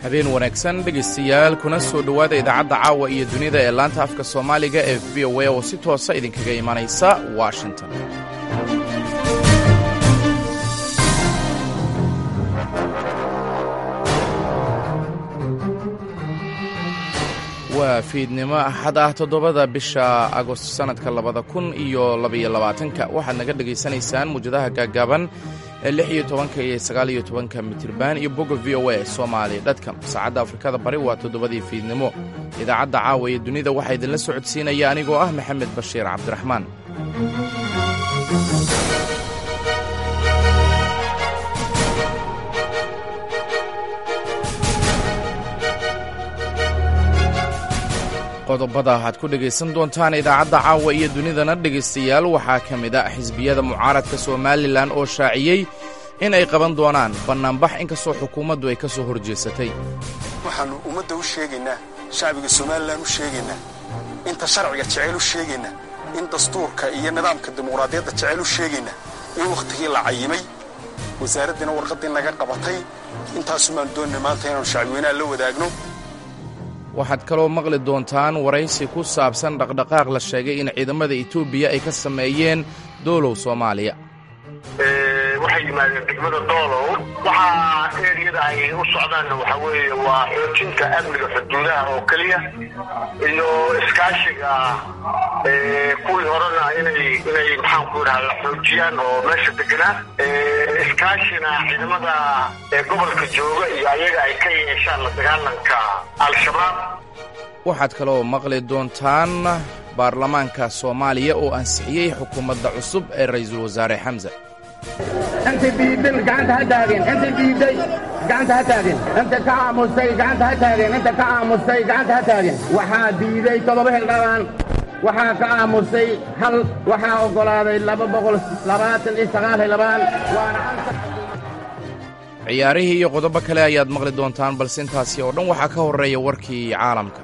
habeen wanaagsan dhegaystayaal kuna soo dhowaada idaacadda caawa iyo dunida ee laanta afka soomaaliga ee v o a oo si toosa idinkaga imanaysa washington waa fiidnimo axad ah toddobada bisha agost sannadka labada kun iyo labaiyo labaatanka waxaad naga dhegaysanaysaan muwjadaha gaaggaaban ee lix iyo tobanka iyo sagaal iyo tobanka mitirban iyo bogga v o a soomaali dhadkam saacadda afrikada bari waa toddobadii fiidnimo idaacadda caawa ee dunida waxaa idinla socodsiinaya anigoo ah maxamed bashiir cabdiraxmaan qodobada waxaad ku dhegaysan doontaan idaacadda caawa iyo dunidana dhegaystayaal waxaa ka mid a xisbiyada mucaaradka somalilan oo shaaciyey in ay qaban doonaan bannaanbax inkastoo xukuumaddu ay ka soo horjeesatay waxaannu ummadda u sheegaynaa shacbiga somalilan u sheegaynaa inta sharciga jeceyl u sheegaynaa in dastuurka iyo nidaamka dimuqraadiyadda jeceyl u sheegaynaa in wakhtigii la cayimay wasaaraddiina warqaddii naga qabatay intaasumaan doonnay maanta inaannu shacbiweynaha la wadaagno waxaad kaloo maqli doontaan waraysi ku saabsan dhaqdhaqaaq la sheegay in ciidamada etoobiya ay ka sameeyeen doolow soomaaliya waxay yimaadeen degmada doolow waxaa eeriyada ay u socdaanna waxaa weeye waa xoojinta amniga xuduudaha oo keliya iyo iskaashiga kuwii horena inay inay maxaanku idhaha la xoojiyaan oo meesha deganaa iskaashina ciidamada gobolka jooga iyo ayaga ay ka yeeshaan la dagaalanka al-shabaab waxaad kaloo maqli doontaan baarlamaanka soomaaliya oo ansixiyey xukuumadda cusub ee ra'iisul wasaare xamse inta diidan gacanta ha taageen inta diiday gacanta ha taageen inta ka aamustay gacanta ha taageen inta ka aamustay gacanta ha taageen waxaa diiday toddoba hildhabaan waxaa ka aamusay hal waxaa oggolaaday laba boqol labaatan iyo sagaal hildhabaan waana ciyaarihii iyo qodobo kale ayaad maqli doontaan balse intaasi oo dhan waxaa ka horreeya warkii caalamka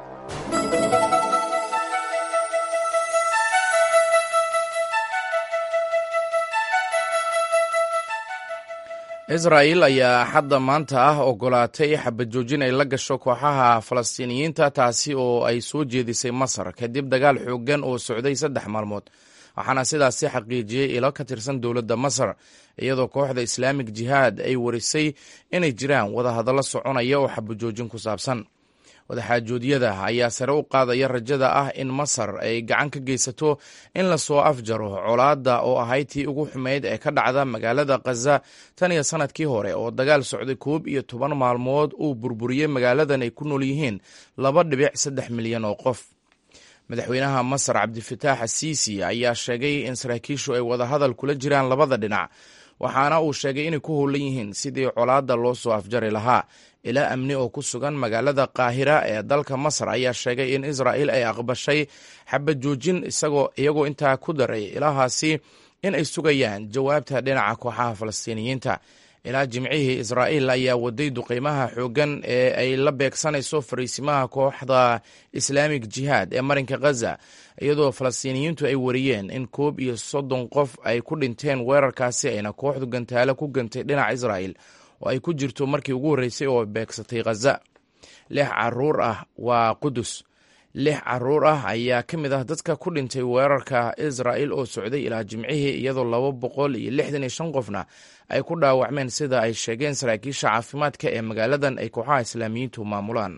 israa'il ayaa xadda maanta ah oggolaatay xabajoojin ay la gasho kooxaha falastiiniyiinta taasi oo ay soo jeedisay masar kadib dagaal xooggan oo socday saddex maalmood waxaana sidaasi xaqiijiyey ilo ka tirsan dowladda masar iyadoo kooxda islaamik jihaad ay warisay inay jiraan wadahadallo soconaya oo xabajoojin ku saabsan wadaxaajoodyada ayaa sare u qaadaya rajada ah in masar ay gacan ka geysato in lasoo afjaro colaadda oo ahayd tii ugu xumeyd ee ka dhacda magaalada khaza tan iyo sannadkii hore oo dagaal socday koob iyo toban maalmood uu burburiyey magaaladan ay ku nool yihiin laba dhibic saddex milyan oo qof madaxweynaha masar cabdifitaax asiisi ayaa sheegay in saraakiishu ay wadahadal kula jiraan labada dhinac waxaana uu sheegay inay ku howlan yihiin sidii colaadda loo soo afjari lahaa ilaa amni oo ku sugan magaalada qaahira ee dalka masar ayaa sheegay in israa'il ay aqbashay xabad joojin isagoo iyagoo intaa ku daray ilahaasi in ay sugayaan jawaabta dhinaca kooxaha falastiiniyiinta ilaa jimcihii israa'iil ayaa waday duqeymaha xooggan ee ay la beegsanayso fariisimaha kooxda islaamik jihaad ee marinka khaza iyadoo falastiiniyiintu ay wariyeen in koob iyo soddon qof ay ku dhinteen weerarkaasi ayna kooxdu gantaalo ku gantay dhinaca israa'il oo ay ku jirto markii ugu horreysay oo beegsatay khaza lix caruur ah waa qudus lix caruur ah ayaa ka mid ah dadka ku dhintay weerarka israa'il oo socday ilaa jimcihii iyadoo laba boqol iyo lixdan iyo shan qofna ay ku dhaawacmeen sida ay sheegeen saraakiisha caafimaadka ee magaaladan ay kooxaha islaamiyiintu maamulaan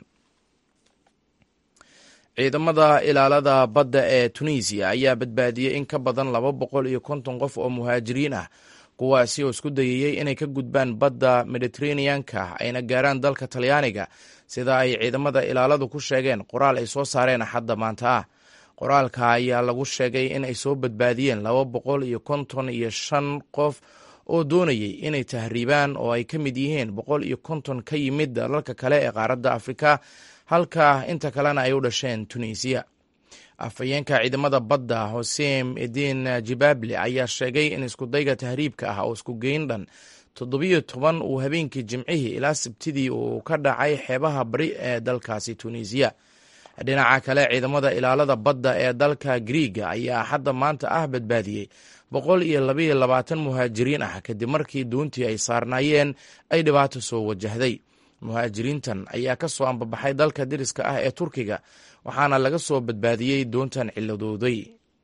ciidamada ilaalada badda ee tunisiya ayaa badbaadiyey in ka badan laba boqol iyo konton qof oo muhaajiriin ah kuwaasi oo isku dayayey inay ka gudbaan badda mediteraneanka ayna gaaraan dalka talyaaniga sida ay ciidamada ilaaladu ku sheegeen qoraal ay soo saareen axadda maanta ah qoraalka ayaa lagu sheegay in ay soo badbaadiyeen laba boqol iyo konton iyo shan qof oo doonayey inay tahriibaan oo ay ka mid yihiin boqol iyo konton ka yimid dalalka kale ee qaaradda afrika halka inta kalena ay u dhasheen tunisiya afhayeenka ciidamada badda hosein edin jibable ayaa sheegay in iskudayga tahriibka ah oo isku geyn dhan toddobiyo toban uu habeenkii jimcihii ilaa sabtidii uu ka dhacay xeebaha bari ee dalkaasi tunisiya dhinaca kale ciidamada ilaalada badda ee dalka griiga ayaa hadda maanta ah badbaadiyey boqol iyo labaiyo labaatan muhaajiriin ah kadib markii doontii ay saarnaayeen ay dhibaato soo wajahday muhaajiriintan ayaa ka soo ambabaxay dalka deriska ah ee turkiga waxaana laga soo badbaadiyey doontan ciladooday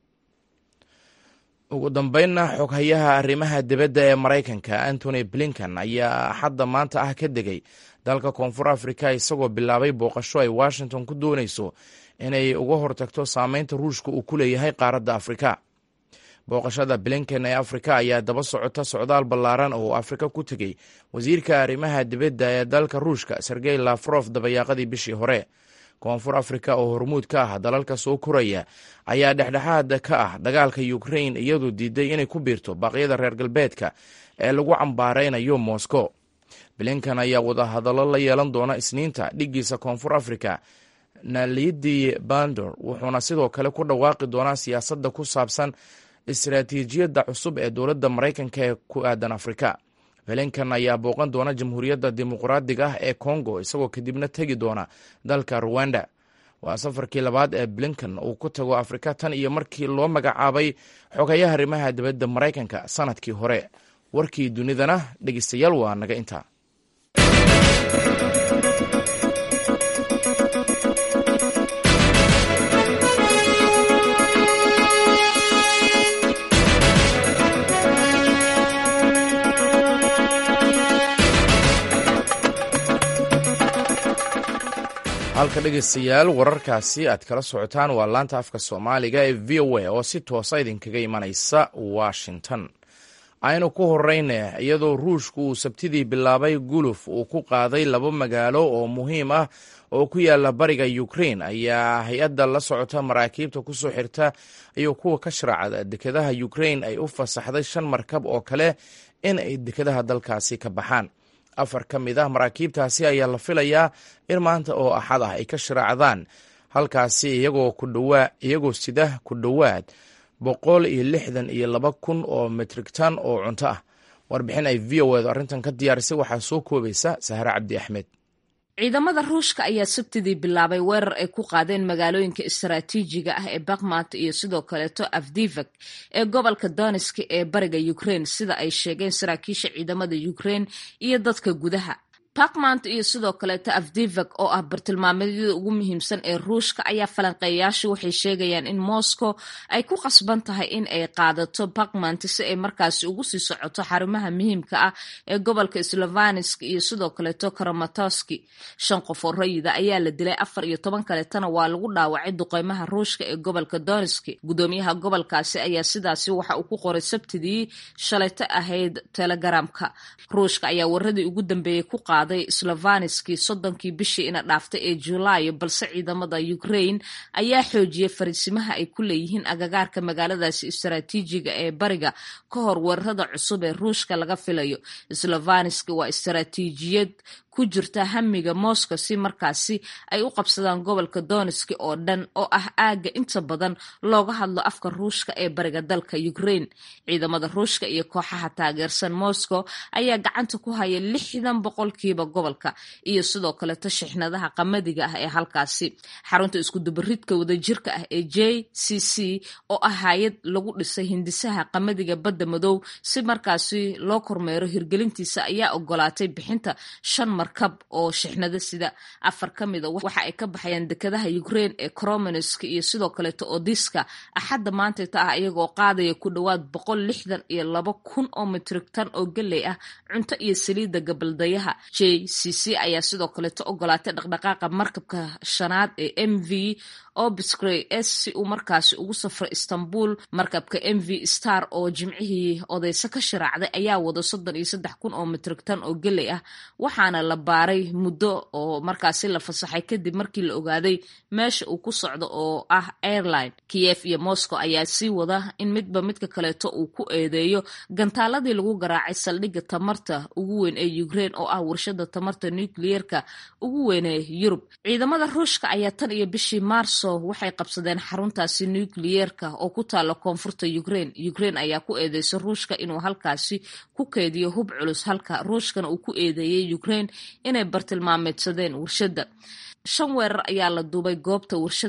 ugu dambeynna xoghayaha arrimaha dibadda ee maraykanka antony blinkan ayaa axadda maanta ah ka degay dalka koonfur afrika isagoo bilaabay booqasho ay washington ku doonayso inay uga hortagto saameynta ruushka uu ku leeyahay qaaradda afrika booqashada blinken ee afrika ayaa daba socota socdaal ballaaran oo afrika ku tegey wasiirka arrimaha dibadda ee dalka ruushka sergey lafrof dabayaaqadii bishii hore koonfur afrika oo hormuud ka ah dalalka soo koraya ayaa dhexdhexaad ka ah dagaalka ukrain iyadoo diiday inay ku biirto baaqyada reer galbeedka ee lagu cambaaraynayo moscow blinkan ayaa wadahadallo la yeelan doona isniinta dhiggiisa koonfur afrika nalidi bandor wuxuuna sidoo kale ku dhawaaqi doonaa siyaasadda ku saabsan istaraatiijiyadda cusub ee dowladda maraykanka ee ku aadan afrika blinkan ayaa booqan doona jamhuuriyadda dimuqraadiga ah ee congo isagoo kadibna tegi doona dalka ruwanda waa safarkii labaad ee blinkan uu ku tago afrika tan iyo markii loo magacaabay xogayaha arrimaha dibadda maraykanka sanadkii hore warkii dunidana dhegeystayaal waa naga intaa halka dhegeystayaal wararkaasi aad kala socotaan waa laanta afka soomaaliga ee v o a oo si toosa idinkaga imanaysa washington aynu ku horeyna iyadoo ruushku uu sabtidii bilaabay guluf uu ku qaaday laba magaalo oo muhiim ah oo ku yaala bariga ukrain ayaa hay-adda la socota maraakiibta kusoo xirta iyo kuwa ka sharaacda dekedaha ukrain ay u fasaxday shan markab oo kale in ay dekedaha dalkaasi ka baxaan afar ka mid ah maraakiibtaasi ayaa la filayaa in maanta oo axad ah ay ka sharaacdaan halkaasi iyagoo ku dhawaa iyagoo sida ku dhowaad boqol iyo lixdan iyo laba kun oo metrigtan oo cunto ah warbixin ay v o edu arrintan ka diyaarisay waxaa soo koobaysa sahre cabdi axmed ciidamada ruushka ayaa sabtidii bilaabay weerar ay ku qaadeen magaalooyinka istaraatiijiga ah ee bakmat iyo sidoo kaleeto afdivak ee gobolka doniski ee bariga ukrain sida ay sheegeen saraakiisha ciidamada ukrain iyo dadka gudaha bakmant iyo sidoo kaleeto afdivak oo ah bartilmaameedyada ugu muhiimsan ee ruushka ayaa falanqeeyayaashu waxay sheegayaan in moscow ay ku qasban tahay in ay qaadato bakmant si ay markaasi ugu sii socoto xarumaha muhiimka ah ee gobolka slovansk iyo sidoo kaleeto karamatoski shan qof oo rayida ayaa la dilay afar iyo toban kaleetana waa lagu dhaawacay duqeymaha ruushka ee gobolka donski gudoomiyaha gobolkaasi ayaa sidaasi waxa uu ku qoray sabtidii shalayto ahayd telegramka ruushka ayaa waradii ugu dambeeyey ku qaaday slovanski soddonkii bishii ina dhaaftay ee julaayo balse ciidamada ukrain ayaa xoojiyay fariisimaha ay ku leeyihiin agagaarka magaaladaasi istaraatiijiga ee bariga ka hor weerarada cusub ee ruushka laga filayo slovanski waa istaraatiijiyad ku jirta hamiga moscow si markaasi ay u qabsadaan gobolka doniski oo dhan oo ah aagga inta badan looga hadlo afka ruushka ee bariga dalka ukrain ciidamada ruushka iyo kooxaha taageersan moscow ayaa gacanta ku haya lixdan boqolkiiba gobolka iyo sidoo kaleto shixnadaha qamadiga ah ee halkaasi xarunta iskudubaridka wadajirka ah ee j c c oo ah hay-ad lagu dhisay hindisaha qamadiga badda madow si markaasi loo kormeero hirgelintiisa ayaa ogolaatay bixinta shan markab oo shixnado sida afar ka mida waxa ay ka baxayaan dekedaha ukrain ee cromansk iyo sidoo kaleeto odiska axadda maantayta ah iyagoo qaadaya ku dhowaad boqol lixdan iyo laba kun oo mitrigtan oo geley ah cunto iyo saliidda gabaldayaha j c c ayaa sidoo kaleeto ogolaatay dhaqdhaqaaqa markabka shanaad ee m v obscray s si uu markaasi ugu safro istanbul markabka m v star oo jimcihii odeyse ka sharaacday ayaa wada soddon iyo saddex kun oo mitrigtan oo geley ah waxaana la baaray muddo oo markaasi la fasaxay kadib markii la ogaaday meesha uu ku socdo oo ah airline kiyef iyo moscow ayaa sii wada in midba midka kaleeto uu ku eedeeyo gantaaladii lagu garaacay saldhigga tamarta ugu weyn ee ukrain oo ah warshada tamarta nucleerka ugu weyn ee yurub ciidamada ruushka ayaa tan iyo bishii maarso waxay qabsadeen xaruntaasi nucleyeerka oo ku taala koonfurta ukrain ukrain ayaa ku eedeysay ruushka inuu halkaasi ku keediyo hub culus halka ruushkana uu ku eedeeyey ukrain inay bartilmaameedsadeen warshadda shan weerar ayaa la duubay goobta warshadan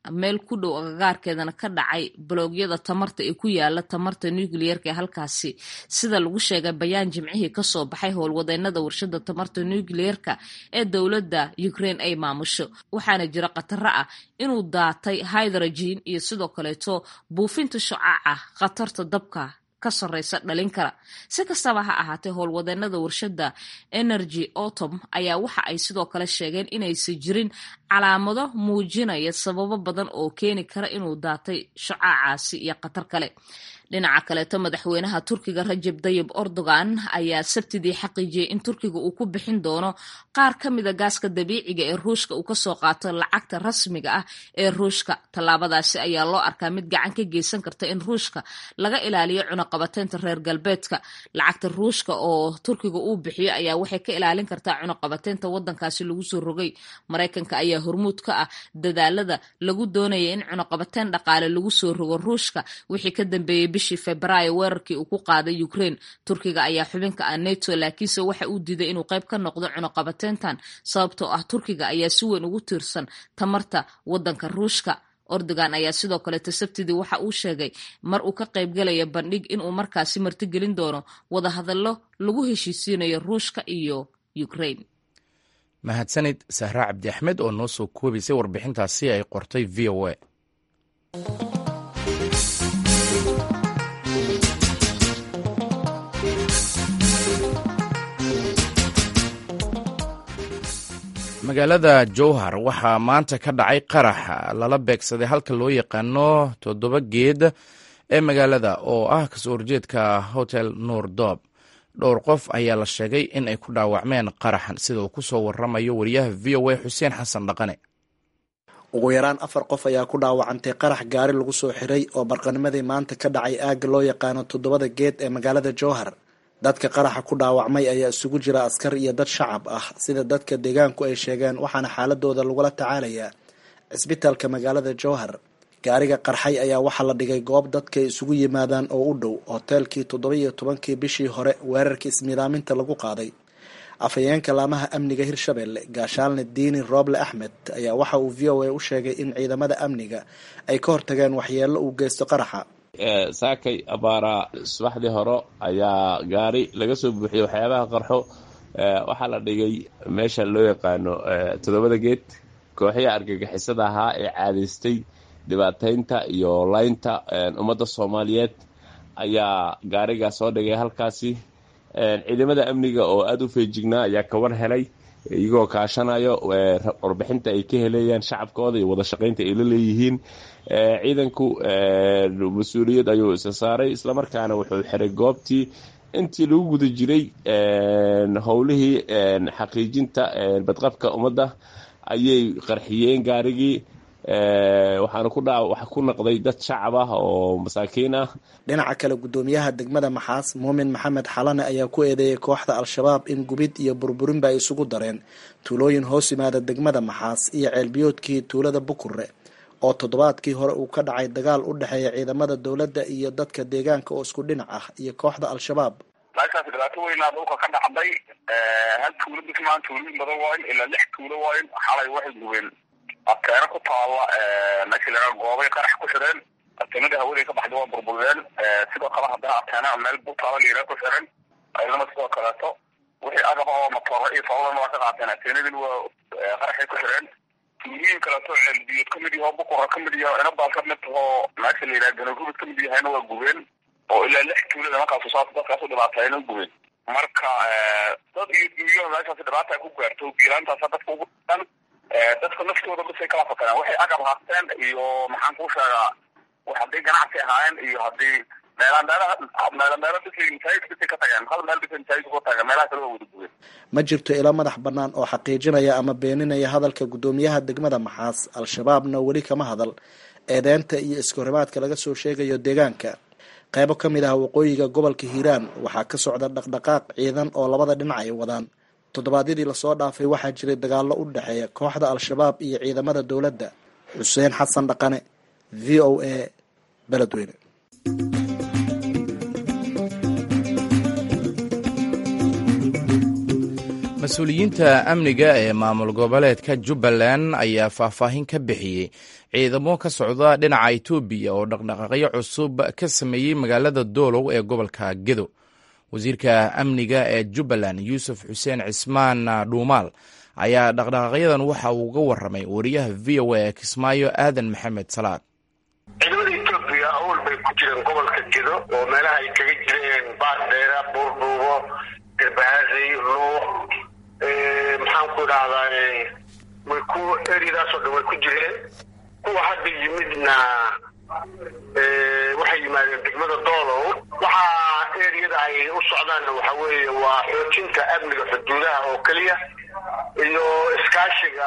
meel ku dhow agagaarkeedana ka dhacay baloogyada tamarta ee ku yaala tamarta nucleerka ee halkaasi sida lagu sheegay bayaan jimcihii kasoo baxay howlwadeenada warshada tamarta nucleerka ee dowladda ukraine ay maamusho waxaana jira khataro ah inuu daatay hydrogen iyo sidoo kaleeto buufinta shucaaca khatarta dabka ka sareysa dhalin kara si kastaba ha ahaatee howlwadeenada warshada energy autom ayaa waxa ay sidoo kale sheegeen inaysan jirin calaamado muujinaya sababo badan oo keeni kara inuu daatay shucaacaasi iyo khatar kale dhinaca kaleeto madaxweynaha turkiga rajab dayib erdogan ayaa sabtidii xaqiijiyey in turkiga uu ku bixin doono qaar ka mida gaaska dabiiciga ee ruushka uu kasoo qaato lacagta rasmiga ah ee ruushka tallaabadaasi ayaa loo arkaa mid gacan ka geysan karta in ruushka laga ilaaliyo cunaqabateynta reer galbeedka lacagta ruushka oo turkiga uu bixiyo ayaa waxay ka ilaalin kartaa cunaqabateynta wadankaasi lagu soo rogay maraykanka ayaa hormuud ka ah dadaalada lagu doonaya in cunaqabateyn dhaqaale lagu soo rogo ruushka wixii ka dambeeyey bishii febraayo weerarkii uu ku qaaday ukraine turkiga ayaa xubinka ah neto laakiinse waxa uu diiday inuu qayb ka noqdo cunaqabateyntan sababtoo ah turkiga ayaa si weyn ugu tiirsan tamarta wadanka ruushka ordogan ayaa sidoo kaleeto sabtidii waxa uu sheegay mar uu ka qaybgalaya bandhig inuu markaasi martigelin doono wadahadallo lagu heshiisiinayo ruushka iyo ukraine mahadsanid sahra cabdi axmed oo noo soo koobaysay warbixintaasi ay qortay v o a magaalada jowhar waxaa maanta ka dhacay qarax lala beegsaday halka loo yaqaano toddoba geed ee magaalada oo ah kasoo horjeedka hotel nuur doob dhowr qof ayaa la sheegay in ay ku dhaawacmeen qaraxan sida uu kusoo waramayo wariyaha v o a xuseen xasan dhaqane ugu yaraan afar qof ayaa ku dhaawacantay qarax gaari lagu soo xiray oo barqanimadii maanta ka dhacay aagga loo yaqaano toddobada geed ee magaalada jowhar dadka qaraxa ku dhaawacmay ayaa isugu jira askar iyo dad shacab ah sida dadka deegaanku ay sheegeen waxaana xaaladooda lagula tacaalayaa cisbitaalka magaalada jowhar gaariga qarxay ayaa waxaa la dhigay goob dadka isugu yimaadaan oo u dhow hoteelkii toddoba iyo tobankii bishii hore weerarkii ismiidaaminta lagu qaaday afhayeenka laamaha amniga hirshabelle gaashaalne diini rooble axmed ayaa waxa uu v o a u sheegay in ciidamada amniga ay ka hortageen waxyeello uu geysto qaraxa saakay abaaraa subaxdii hore ayaa gaari laga soo buuxiyey waxyaabaha qarxo waxaa la dhigay meesha loo yaqaano toddobada geed kooxihii argagixisada ahaa ee caadaystay dhibaataynta iyo laynta ummadda soomaaliyeed ayaa gaarigaa soo dhigay halkaasi ciidamada amniga oo aada u feejignaa ayaa ka war helay iyagoo kaashanayo warbixinta ay ka helayaan shacabkooda iyo wada shaqaynta ay la leeyihiin ciidanku mas-uuliyad ayuu isa saaray islamarkaana wuxuu xiray goobtii intii lagu guda jiray howlihii xaqiijinta badqabka ummadda ayay qarxiyeen gaarigii waxaana ku dha waxa ku naqday dad shacab ah oo masaakiin ah dhinaca kale guddoomiyaha degmada maxaas muumin maxamed xalane ayaa ku eedeeyay kooxda al-shabaab in gubid iyo burburinba ay isugu dareen tuulooyin hoos yimaada degmada maxaas iyo ceelbiyoodkii tuulada bukure oo toddobaadkii hore uu ka dhacay dagaal u dhexeeya ciidamada dowladda iyo dadka deegaanka oo isku dhinac ah iyo kooxda al-shabaab meeshaas dhibaato weynaa dhulka ka dhacday hal tuulo bismaan tuulooyin badan waayn ilaa lix tuulo waayn xalay waxay gubeen ateena ku taala meesha laga goobay qarax ku xidheen ateenada hawaday ka baxday waa burbureen sidoo kale haddana ateena meel butaala liira ku xidhan ayadana sidoo kaleeto wixii agaba oo matooro iyo sababana waa ka qaateen ateenadin waa qaraxay ku xidheen tuulooyin kaleeto ceelbiyood ka mid yaho bukura ka mid yaho inabaal ka mid taho meesha la yidhaha ganagubid ka mid yahayna waa gubeen oo ilaa lix tuulada markaasu saas dadkaasu dhibaateeyna gubeen marka dad iyo dunyaha meeshaas dhibaata ku gaarto gilaantaasa dadka ugu dhan dadka naftooda basay kala fakareen waxay agab haasteen iyo maxaan kuu sheegaa hadday ganacsi ahaayeen iyo haddii meelaan meelaha meela meelo bisay masaajid bisay ka tageen hal meel bisay masaajid ku tageen meelaha kale waa wada gubeen ma jirto ilo madax bannaan oo xaqiijinaya ama beeninaya hadalka guddoomiyaha degmada maxaas al-shabaabna weli kama hadal eedeynta iyo iskahorimaadka laga soo sheegayo deegaanka qaybo ka mid ah waqooyiga gobolka hiiraan waxaa ka socda dhaqdhaqaaq ciidan oo labada dhinac ay wadaan toddobaadyadii lasoo dhaafay waxaa jiray dagaallo u dhexeeya kooxda al-shabaab iyo ciidamada dowladda xuseen xasan dhaqane v o a beledweyne mas-uuliyiinta amniga ee maamul goboleedka jubbaland ayaa faahfaahin ka bixiyey ciidamo ka socda dhinaca itoobiya oo dhaqdhaqaaqyo cusub ka sameeyey magaalada doolow ee gobolka gedo wasiirka amniga ee jubbaland yuusuf xuseen cismaan dhuumaal ayaa dhaqdhaqaaqyadan waxa uu uga waramay wariyaha v o a ee kismaayo aadan maxamed salaad ciidamada etoobiya awl bay ku jireen gobolka gedo oo meelaha ay kaga jireen baardheera buurdhuubo garbahaasay luuq maxaan ku idhahdaa way ku eriyadaasoo dhan way ku jireen kuwa hadda yimidna waxay yimaadeen degmada doolow waxaa eriyada ay u socdaanna waxa weeye waa xoojinta amniga xuduudaha oo keliya iyo iskaashiga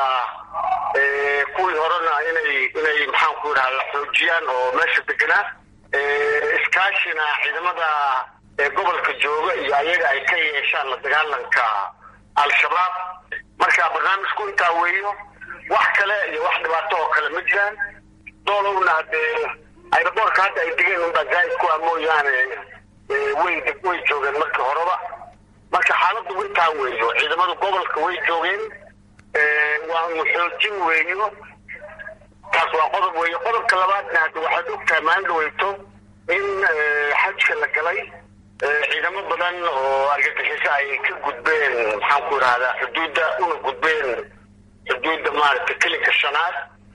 kuwii horena inay inay maxaan ku idhahda xoojiyaan oo meesha deganaa iskaashina ciidamada gobolka jooga iyo ayaga ay ka yeeshaan la dagaalanka al-shabaab marka barnaamijku intaa weeyo wax kale iyo wax dhibaato oo kale ma jiraan doolowna hadee ayraboorka hadda ay degeen unbaa zaaid ku ah mooyaane way way joogeen markii horeba marka xaaladdu intaa weeyo ciidamada gobolka way joogeen waa unu xoojin weeyo taas waa qodob weeyo qodobka labaadna hadda waxaad ogtahay maalin dhaweyto in xajka la galay ciidamo badan oo argagixiso ay ka gudbeen maxaan ku idhahdaa xuduudda una gudbeen xuduudda maaragtay kelinka shanaad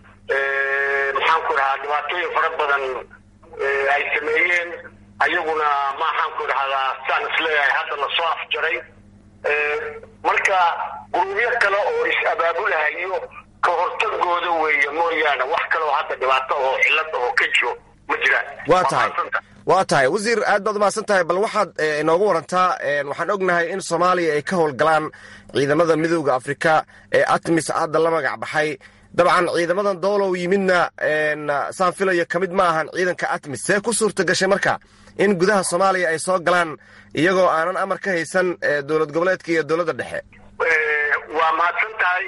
maxaan ku idhahdaa dhibaatooyin fara badan ay sameeyeen ayaguna maxaan ku idhahdaa saan isleeyahay hadda lasoo afjaray marka gurubyo kale oo is-abaabulahayo ka hortagooda weeye mooyaane wax kale oo hadda dhibaato oo cillad oo ka jiro ma jiraan waa tahay waa tahay wasiir aad baad umahadsan tahay bal waxaad inoogu warantaa waxaan ognahay in soomaaliya ay ka howlgalaan ciidamada midooda afrika ee atmis hadda la magac baxay dabcan ciidamadan doolow yimidna saan filayo ka mid ma ahan ciidanka atmis see ku suurta gashay marka in gudaha soomaaliya ay soo galaan iyagoo aanan amar ka haysan dowlad goboleedka iyo dowladda dhexe waa mahadsan tahay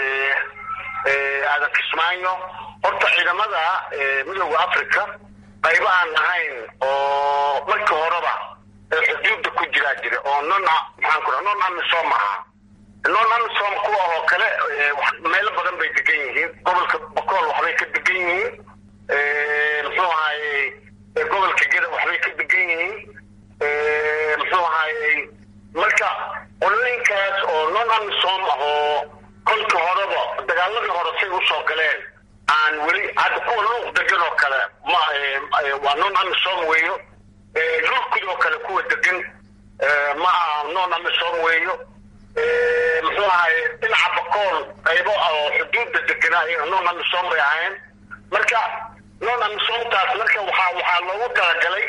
aadan kismaayo horta ciidamada midooda africa qaybo aan ahayn oo markii horeba xuduudda ku jiraa jira oo non maxaan ku non amisom aha non amisom kuwa oo kale meelo badan bay degan yihiin gobolka bokool waxbay ka degan yihiin muxuu ahaaye gobolka geda waxbay ka degan yihiin muxuu ahaaye marka qolooyinkaas oo non amisom ah oo kolkii horeba dagaaladii hore say usoo galeen aan weli hadda kuwa luuq degan oo kale ma waa non amisom weeyo lurkud oo kale kuwa degan ma aha non amisom weeyo muxuu ahaye dhinaca bakool qaybo oo xuduudda deganaa iyaga non amisom bay ahayn marka non amisomtaas marka waxaa waxaa loogu talagalay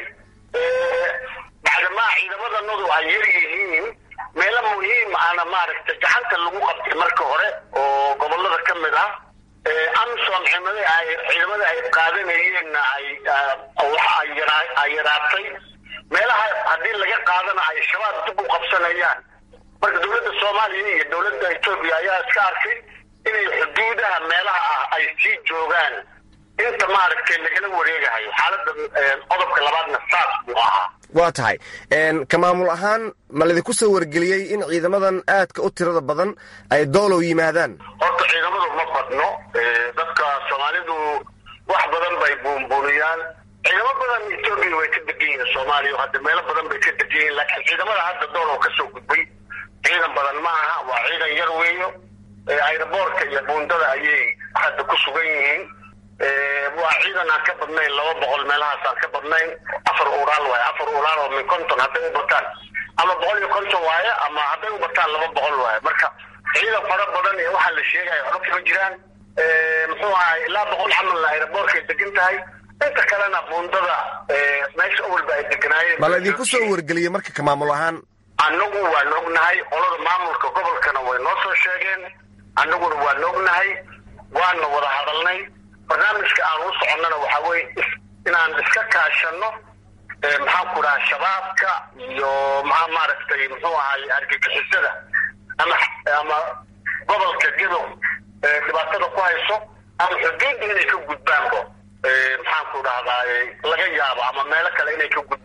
bacdamaa ciidamadanodu ay yar yihiin meelo muhiim ana maaragtay gacanta lagu qabtay marka hore oo gobolada ka mid ah amisom ciidamada ay ciidamada ay qaadanayeenna ay waxa ay yaraa ay yaraatay meelaha haddii laga qaadana ay shabaab dib u qabsanayaan marka dowladda soomaaliya iyo dowladda etoobiya ayaa iska arkay inay xuduudaha meelaha ah ay sii joogaan inta maaragtay lagala wareegahayo xaaladda qodobka labaadna saas buu ahaa waa tahay ka maamul ahaan ma ladinku soo wargeliyey in ciidamadan aadka u tirada badan ay doolow yimaadaan horta ciidamadu ma badno dadka soomaalidu wax badan bay buunbuuniyaan ciidamo badan etoobiya way ka degan yihiin soomaaliya hadda meelo badan bay ka degan yihiin laakiin ciidamada hadda doolow ka soo gudbay ciidan badan ma aha waa ciidan yar weeyo ayraboorka iyo buundada ayay hadda ku sugan yihiin waa ciidan aan ka badnayn laba boqol meelahaas aan ka badnayn afar uraal waaye afar uraal oo min konton hadday u bataan ama boqol iyo konton waaye ama hadday u bataan laba boqol waaye marka ciidan fara badan ee waxaa la sheegaya waxba kama jiraan muxuu ahay ilaa boqol camalna ayraboorkay degan tahay inta kalena buundada meesha awalba ay deganaayeen ma laydinku soo wargeliyey marka ka maamul ahaan annagu waan ognahay qolada maamulka gobolkana way noo soo sheegeen annaguna waan ognahay waana wada hadalnay barnaamijka aan u soconnana waxaa weye inaan iska kaashano maxaan ku dhaha shabaabka iyo maa maaragtay muxuu ahay argagixisada ama ama gobolka gedo dhibaatada ku hayso ama xuduudda inay ka gudbaanbo maxaan ku dhahdaa laga yaabo ama meelo kale inay ka gudbaan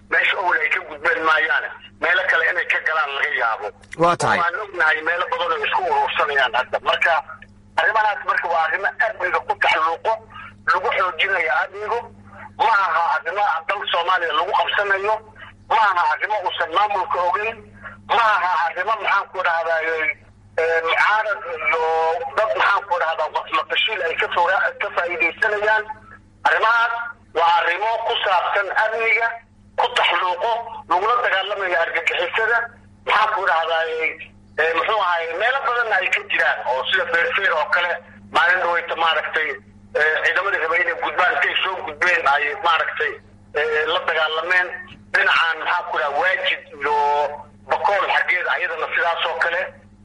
meesha owl ay ka gudbeen maayaane meelo kale inay ka galaan laga yaabo waa tahay waan ognahay meelo badan oo isku urursanayaan hadda marka arrimahaas marka waa arrimo amniga ku taxluuqo lagu xoojinayo amnigu ma aha arrimo dal soomaaliya lagu qabsanayo ma aha arrimo uusan maamulka ogeyn ma aha arrimo maxaan ku dhahdaay mucaarad iyo dad maxaan ku dhahdaa waqtimatashiil ay ka soo ka faa'iidaysanayaan arrimahaas waa arrimo ku saabsan amniga ku taxluuqo lagula dagaalamayo argagixisada maxaan ku dhahdaay muxuu ahay meelo badanna ay ka jiraan oo sida feerfeer oo kale maalin dhaweyta maaragtay ciidamadii raba inay gudbaan intay soo gudbeen ay maaragtay la dagaalameen dhinacan maxaan ku dhaha waajid iyo bakool xaggeeda ayadana sidaas oo kale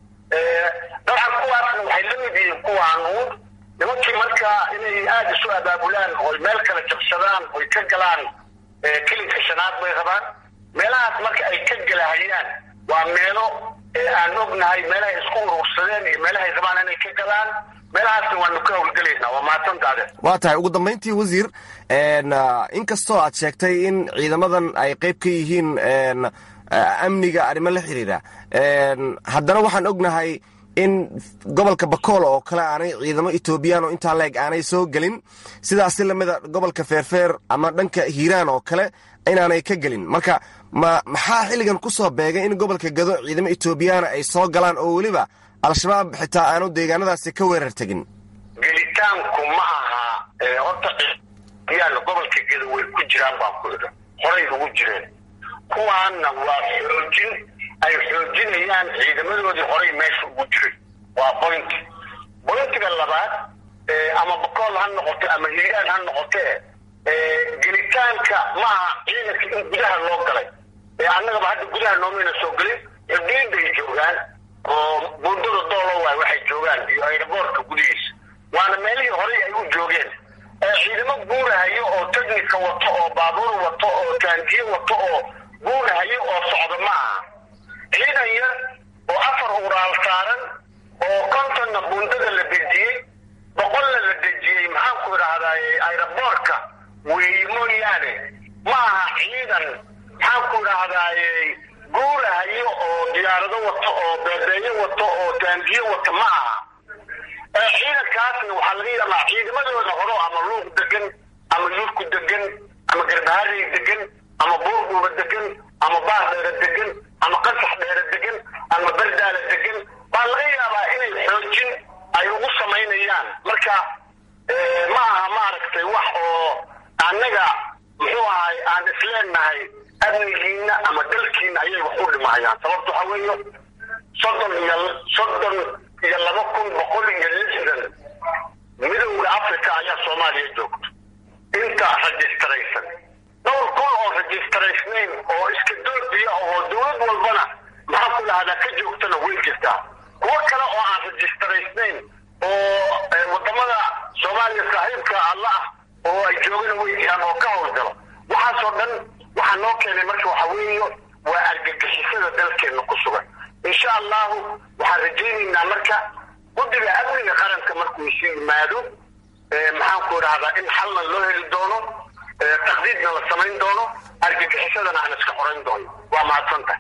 dabcan kuwaasna waxay la mid yihiin kuwaanuun nimankii marka inay aada isu abaabulaan oy meel kale jabsadaan oy ka galaan kilinka shanaad bay rabaan meelahaas marka ay ka galahayaan waa meelo aan ognahay meelahay isku urursadeen iyo meelahay rabaan inay ka galaan meelahaasna waanu ka howlgelaynaa waa mahadsantaade waa tahay ugu dambayntii wasiir inkastoo aad sheegtay in ciidamadan ay qayb ka yihiin amniga arrimo la xiriira haddana waxaan ognahay in gobolka bakool oo kale aanay ciidamo etoobiyaan oo intaa leeg aanay soo gelin sidaasi lamida gobolka feerfeer ama dhanka hiiraan oo kale inaanay ka gelin marka ma maxaa xilligan ku soo beegay in gobolka gado ciidamo etoobiyaana ay soo galaan oo weliba al-shabaab xitaa aanu deegaanadaasi ka weerar tegin gelitaanku ma aha horta yaan gobolka gado way ku jiraan baan ku idha horay ugu jireen kuwaanna waa xoojin ay xoojinayaan ciidamadoodii horay meesha ugu jiray waa boynti boyntiga labaad ama bakool ha noqoto ama hiiraan ha noqote gelitaanka ma aha ciidanka in gudaha loo galay annagaba hadda gudaha noomayna soo gelin xudiiday joogaan oo buundada doolo waay waxay joogaan iyo aeroboortka gudihiisa waana meelihii horay ay u joogeen ciidamo guurahayo oo technika wato oo baabuur wato oo taangiye wato oo guurahayo oo socda ma aha ciidan yar oo afar uraal saaran oo kontonna buundada la dejiyey boqolna la dejiyey maxaanku idhaahdaay aeroboortka weeye mooyaane ma aha ciidan maxaanku idhaahdaay guurahayo oo diyaarado wato oo beebeeyo wato oo taangiye wato ma aha ciidankaasna waxaa laga yaabaa ciidamadooda horo ama luuq degan ama yurku degan ama garbaharey degan ama buurbuuba degan ama baardheere degan ama qasax dheere degan ama bardaala degan baa laga yaabaa inay xoojin ay ugu samaynayaan marka ma aha maaragtay wax oo annaga muxuu ahay aan isleenahay amnigiina ama dalkiina ayay wax u dhimahayaan sababta waxaa weeye soddon iyo soddon iyo laba kun boqol iyo lixdan midowda africa ayaa soomaaliya joogto inta rajistaraysan dhowr kun oo rajistaraysnayn oo iska doobiya oo dowlad walbana maxaa ku dhahdaa ka joogtana way jirtaa kuwo kale oo aan rajistaraysnayn oo wadamada soomaaliya saaxiibka alla ah oo ay joogana way jiraan oo ka howlgalo waxaasoo dhan waxaa noo keenay marka waxa weeye waa argagixisada dalkeenna ku sugan insha allahu waxaan rajaynaynaa marka guddiga amniga qaranka markuu isu yimaado maxaan ku idhahdaa in xalna loo heli doono taqdiidna la samayn doono argagixisadana aan iska xorayn doono waa mahadsantahay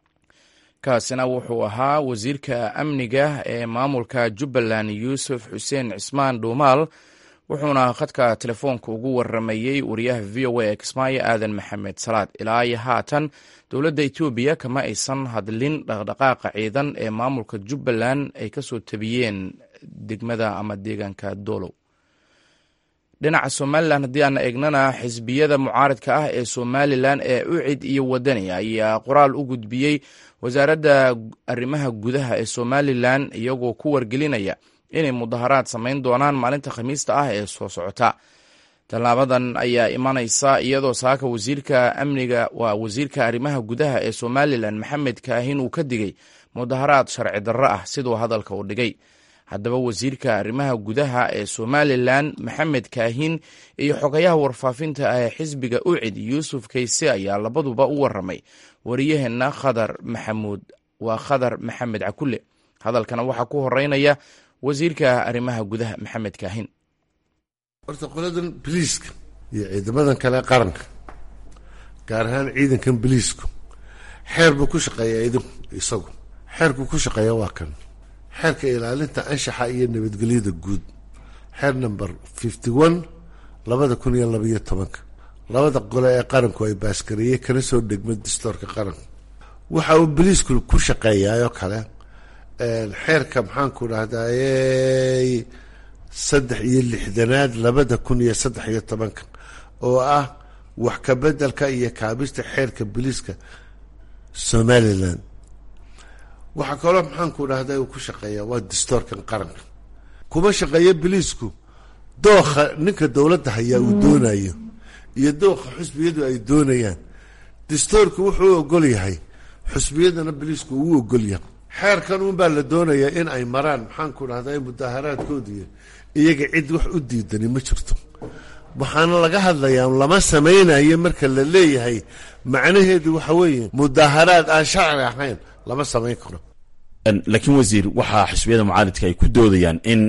kaasina wuxuu ahaa wasiirka amniga ee maamulka jubbaland yuusuf xuseen cismaan dhuumaal wuxuuna khadka telefoonka ugu waramayey wariyaha v o a ee kismaayo aadan maxamed salaad ilaa iyo haatan dowladda etoobiya kama aysan hadlin dhaqdhaqaaqa ciidan ee maamulka jubbaland ay kasoo tabiyeen degmada ama deegaanka doolow dhinaca somalilan haddii aan eegnana xisbiyada mucaaradka ah ee somalilan ee ucid iyo wadani ayaa qoraal u gudbiyey wasaaradda arrimaha gudaha ee somalilan iyagoo ku wargelinaya inay mudaharaad samayn doonaan maalinta khamiista ah ee soo socota tallaabadan ayaa imanaysa iyadoo saaka wasiirka amniga waa wasiirka arrimaha gudaha ee somalilan maxamed kaahin uu ka digay mudaharaad sharci darro ah siduu hadalka u dhigay haddaba wasiirka arrimaha gudaha ee somalilan maxamed kaahin iyo xogayaha warfaafinta ah ee xisbiga ucid yuusuf kayse ayaa labaduba u waramay wariyaheenna khadar maxamuud waa khadar maxamed cakule hadalkana waxaa ku horeynaya wasiirka arrimaha gudaha maxamed kaahin horta qoladan biliiska iyo ciidamadan kale qaranka gaar ahaan ciidankan biliisku xeer buu ku shaqeeyaa idinku isagu xeerku ku shaqeeya waa kan xeerka ilaalinta anshaxa iyo nabadgelyada guud xeer number fifty one labada kun iyo labaiyo tobanka labada qole ee qaranku ay baaskareeyey kana soo dhegma dastoorka qaranku waxa uu biliisku ku shaqeeyaayoo kale xeerka maxaanku dhahdaye saddex iyo lixdanaad labada kun iyo saddex iyo tobanka oo ah wax ka bedelka iyo kaabista xeerka biliiska somalilan waxaa kaloo maxaanku dhahda uu ku shaqeeyaa waa dastoorkan qaranka kuma shaqeeyo biliisku dookha ninka dowladda hayaa uu doonayo iyo dookha xusbiyadu ay doonayaan dastoorku wuxuu u ogol yahay xusbiyadana biliisku uu ogol yahay xeerkan unbaa la doonayaa in ay maraan maxaanku dhahda mudaaharaadkoodiiyo iyaga cid wax u diidani ma jirto waxaana laga hadlayaa lama samaynayo marka la leeyahay macnaheedu waxa weeye mudaaharaad aan sharci ahayn lama samayn karo laakiin wasiir waxaa xisbiyada mucaaridka ay ku doodayaan in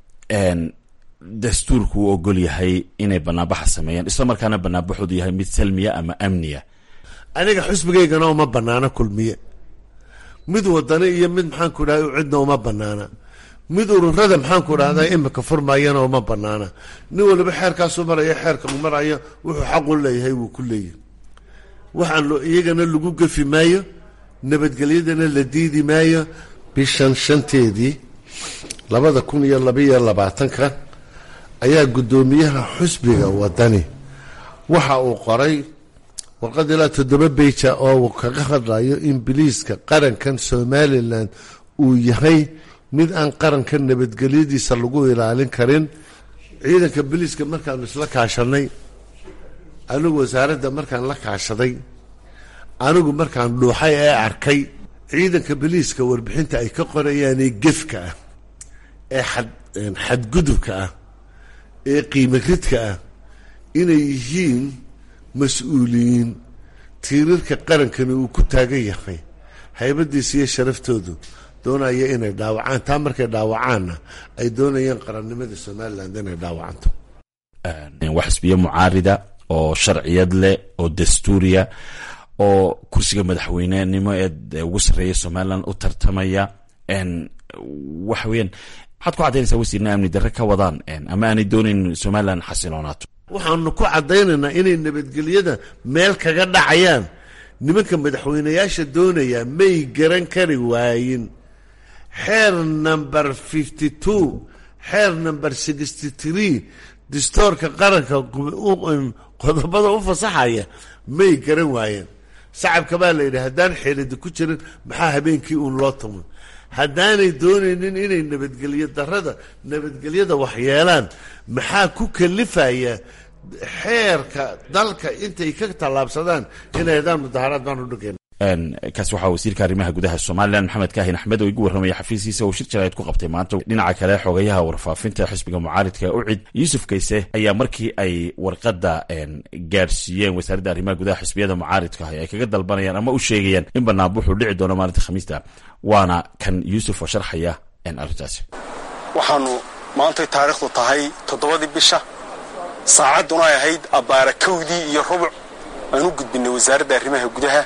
dastuurku uu ogol yahay inay banaanbaxa sameeyaan isla markaana banaanbaxoodu yahay mid salmiya ama amniya aniga xusbigaygana uma banaano kulmiye mid wadani iyo mid maxaanku dhaha cidna uma banaana mid ururada maxaanku dhahda imika furmayana uma banaana nin waliba xeerkaasu maraya xeerka u maraya wuxuu xaqu leeyahay wuu ku leeyahay waxaan iyagana lagu gefi maayo nabadgelyadana la diidi maayo bishan shanteedii labada kun iyo labaiyo labaatanka ayaa guddoomiyaha xusbiga wadani waxa uu qoray warqad ilaa toddoba beija oo uu kaga hadlayo in biliiska qarankan somalilan uu yahay mid aan qaranka nabadgelyadiisa lagu ilaalin karin ciidanka biliiska markaanu isla kaashanay anigu wasaaradda markaan la kaashaday anigu markaan dhuuxay ee arkay ciidanka biliiska warbixinta ay ka qorayaanee gefka ah ee xad xadgudubka ah ee qiimo ridka ah inay yihiin mas-uuliyiin tiirarka qarankani uu ku taagan yahay haybadiisa iyo sharaftoodu doonaya inay dhaawacaan taa markay dhaawacaanna ay doonayaan qarannimada somaliland inay dhaawacanto waa xisbiyo mucaarida oo sharciyad leh oo dastuuriya oo kursiga madaxweynenimo ee ugu sarreeya somalilan u tartamaya waxa weyaan maxaad ku caddaynaysaa wasiirna amni darre ka wadaan ama aanay doonayn somalilan xasiloonaato waxaanu ku caddaynaynaa inay nabadgelyada meel kaga dhacayaan nimanka madaxweyneyaasha doonaya may garan kari waayin xeer number fifty two xeer number sixty three dastoorka qaranka qodobada u fasaxaya may garan waayeen sacabka baa la yidhi haddaan xeelada ku jirin maxaa habeenkii uun loo tumo haddaanay doonaynin inay nabadgelyo darada nabadgelyada waxyeelaan maxaa ku kalifaya xeerka dalka intay ka tallaabsadaan inay hadaan mudaharaad baan u dhigayna kaasi waxaa wasiirka arrimaha gudaha somalilan maxamed kaahin axmed oo igu warramaya xafiiskiisa oo shir jaraa'id ku qabtay maanta dhinaca kale xogayaha warfaafinta xisbiga mucaaridka ucid yuusuf kayse ayaa markii ay warqadda gaadhsiiyeen wasaaradda arrimaha gudaha xisbiyada mucaaridka ah ay kaga dalbanayaan ama u sheegayaan in banaanbuxuu dhici doono maalinta khamiista waana kan yuusuf oo sharxaya arrintaasi waxaanu maantay taariikhdu tahay toddobadii bisha saacadduna ay ahayd abbaara kowdii iyo rubuc aan u gudbinay wasaaradda arrimaha gudaha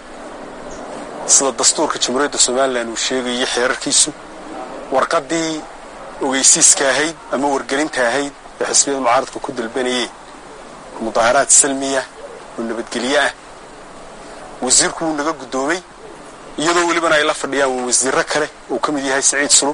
sida dastuurka jamhuuriyadda somalilan uu sheegayay xeerarkiisu warqaddii ogeysiiska ahayd ama wargelinta ahayd ee xisbiyada mucaaradka ku dalbanayeen mudaaharaad salmiya oo nabadgelye ah wasiirku wuu naga guddoomay iyadoo welibana ay la fadhiyaan wasiirro kale uu ka mid yahay siciid sulub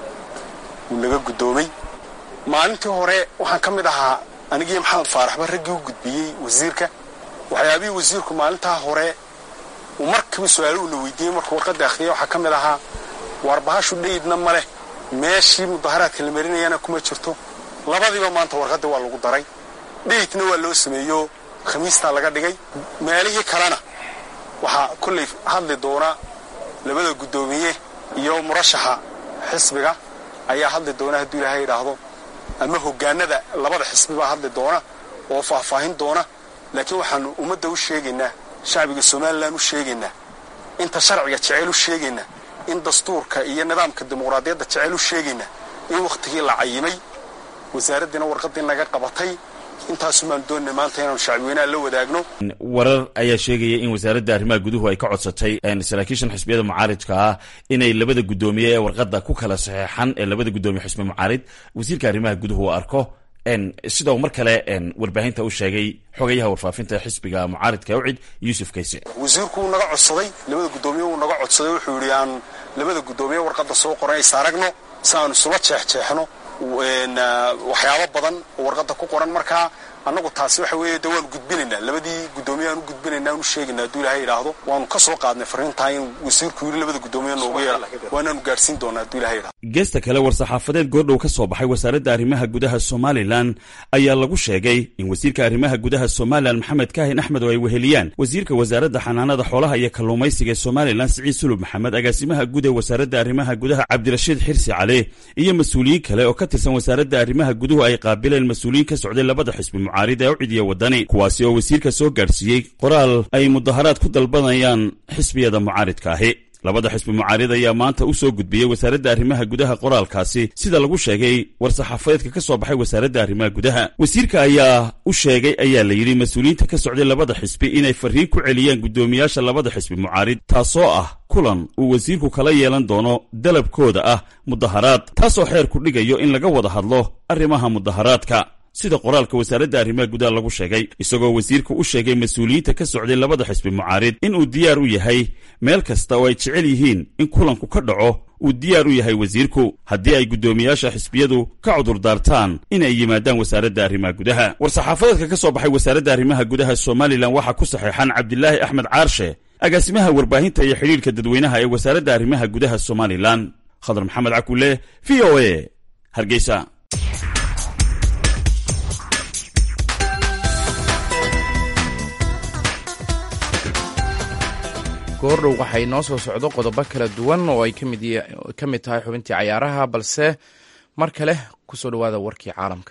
wuu naga guddoomay maalintii hore waxaan ka mid ahaa anigii maxamed faaraxba raggii u gudbiyey wasiirka waxyaabihii wasiirku maalintaa hore uu markiiba su-aalo uuna weydiiyey markuu warqadda akhriyay waxaa ka mid ahaa warbahashu dhayidna ma leh meeshii mudaharaadka la marinayana kuma jirto labadiiba maanta warqaddii waa lagu daray dhayidna waa loo sameeyo khamiistaa laga dhigay meelihii kalena waxaa kollay hadli doona labada guddoomiye iyo murashaxa xisbiga ayaa hadli doona hadduu ilaahay idhaahdo ama hoggaanada labada xisbi baa hadli doona oo faahfaahin doona laakiin waxaanu ummadda u sheegaynaa shacbiga somalilan u sheegaynaa inta sharciga jeceyl u sheegaynaa in dastuurka iyo nidaamka dimuqraadiyadda jeceyl u sheegaynaa in wakhtigii la cayimay wasaaraddiina warqaddii naga qabatay intaasumaan doonina maanta inaanu shacbiweynaha la wadaagno warar ayaa sheegaya in wasaaradda arrimaha guduhu ay ka codsatay saraakiishan xisbiyada mucaaridka ah inay labada guddoomiye ee warqadda ku kala saxeexan ee labada guddoomiye xisbi mucaarid wasiirka arrimaha guduhu uu arko sidoo mar kale warbaahinta u sheegay xogayaha warfaafinta xisbiga mucaaridka ucid yuusuf kayse wasiirku wuu naga codsaday labada guddoomiye wuu naga codsaday wuxuu yidhi aan labada guddoomiye warqadda soo qoran is aragno si aanu isula jeexjeexno waxyaabo badan oo warqadda ku qoran markaa annagu taasi waxa weeye de waanu gudbinaynaa labadii guddoomiye aan u gudbinaynaa aanu sheegayna hadduu ilaahay idhaahdo waanu ka soo qaadnay farriintaa in wasiirku yidhi labada guddoomiye noogu yeedha waanaanu gaadhsiin doonaa hadduu ilahay idhahdo geesta kale war-saxaafadeed goordhow ka soo baxay wasaaradda arrimaha gudaha somalilan ayaa lagu sheegay in wasiirka arrimaha gudaha somalilan maxamed kaahin axmed oo ay weheliyaan wasiirka wasaaradda xanaanada xoolaha iyo kalluumaysiga ee somalilan siciid sulub maxamed agaasimaha guud ee wasaaradda arrimaha gudaha cabdirashiid xirsi cali iyo mas-uuliyiin kale oo ka tirsan wasaaradda arrimaha guduhu ay qaabileen mas-uuliyiin ka socday labada xisbi mucaarid ee ucid iyo wadani kuwaasi oo wasiirka soo gaadhsiiyey qoraal ay mudaharaad ku dalbanayaan xisbiyada mucaaridka ahi labada xisbi mucaarid ayaa maanta u soo gudbiyey wasaaradda arrimaha gudaha qoraalkaasi sida lagu sheegay war-saxaafadeedka ka soo baxay wasaaradda arrimaha gudaha wasiirka ayaa u sheegay ayaa la yidhi mas-uuliyiinta ka socday labada xisbi inay farriin ku celiyaan guddoomiyaasha labada xisbi mucaarid taasoo ah kulan uu wasiirku kala yeelan doono dalabkooda ah mudaharaad taasoo xeer ku dhigayo in laga wada hadlo arrimaha mudaharaadka sida qoraalka wasaaradda arrimaha gudaha lagu sheegay isagoo wasiirku u sheegay mas-uuliyiinta ka socday labada xisbi mucaarid inuu diyaar u yahay meel kasta oo ay jecel yihiin in kulanku ka dhaco uu diyaar u yahay wasiirku haddii ay guddoomiyaasha xisbiyadu ka cudurdaartaan inay yimaadaan wasaaradda arrimaha gudaha war-saxaafadeedka ka soo baxay wasaaradda arrimaha gudaha somalilan waxaa ku saxeexan cabdilaahi axmed caarshe agaasimaha warbaahinta iyo xidhiirka dadweynaha ee wasaaradda arrimaha gudaha somalilan khadar maxamed cakule v o a hargeysa goordhow waxaa inoo soo socdo qodobo kala duwan oo ay ka mid tahay xubintii cayaaraha balse mar kale ku soo dhowaada warkii caalamka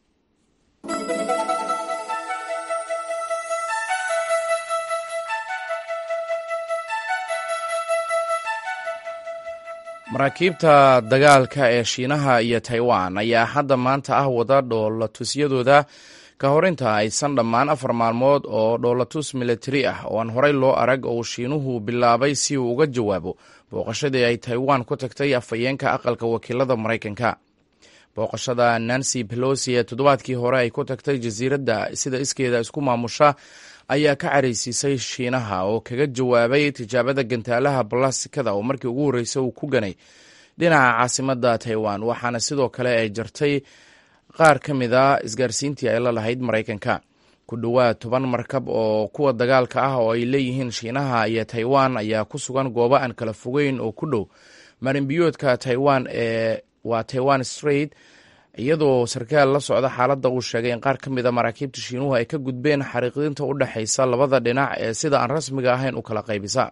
maraakiibta dagaalka ee shiinaha iyo taiwan ayaa hadda maanta ah wada dhoolatusyadooda ka hor inta aysan dhammaan afar maalmood oo dhoolatus militari ah oo aan horey loo arag oo shiinuhu bilaabay si uu uga jawaabo booqashadii ay taiwan ku tagtay afhayeenka aqalka wakiilada maraykanka booqashada nancy pelosi ee toddobaadkii hore ay ku tagtay jasiiradda sida iskeeda isku maamusha ayaa ka caraysiisay shiinaha oo kaga jawaabay tijaabada gantaalaha balastikada oo markii ugu horreysay uu ku ganay dhinaca caasimadda taiwan waxaana sidoo kale ay jartay qaar ka mid a isgaarsiintii ay la lahayd maraykanka ku dhowaad toban markab oo kuwa dagaalka ah oo ay leeyihiin shiinaha iyo taiwan ayaa ku sugan goobo aan kala fogeyn oo ku dhow marinbiyoodka taiwan ee waa taiwan straight iyadoo sarkaal la socda xaaladda uu sheegay in qaar ka mid a maraakiibta shiinuhu ay ka gudbeen xariiqdinta u dhexaysa labada dhinac ee sida aan rasmiga ahayn u kala qaybisa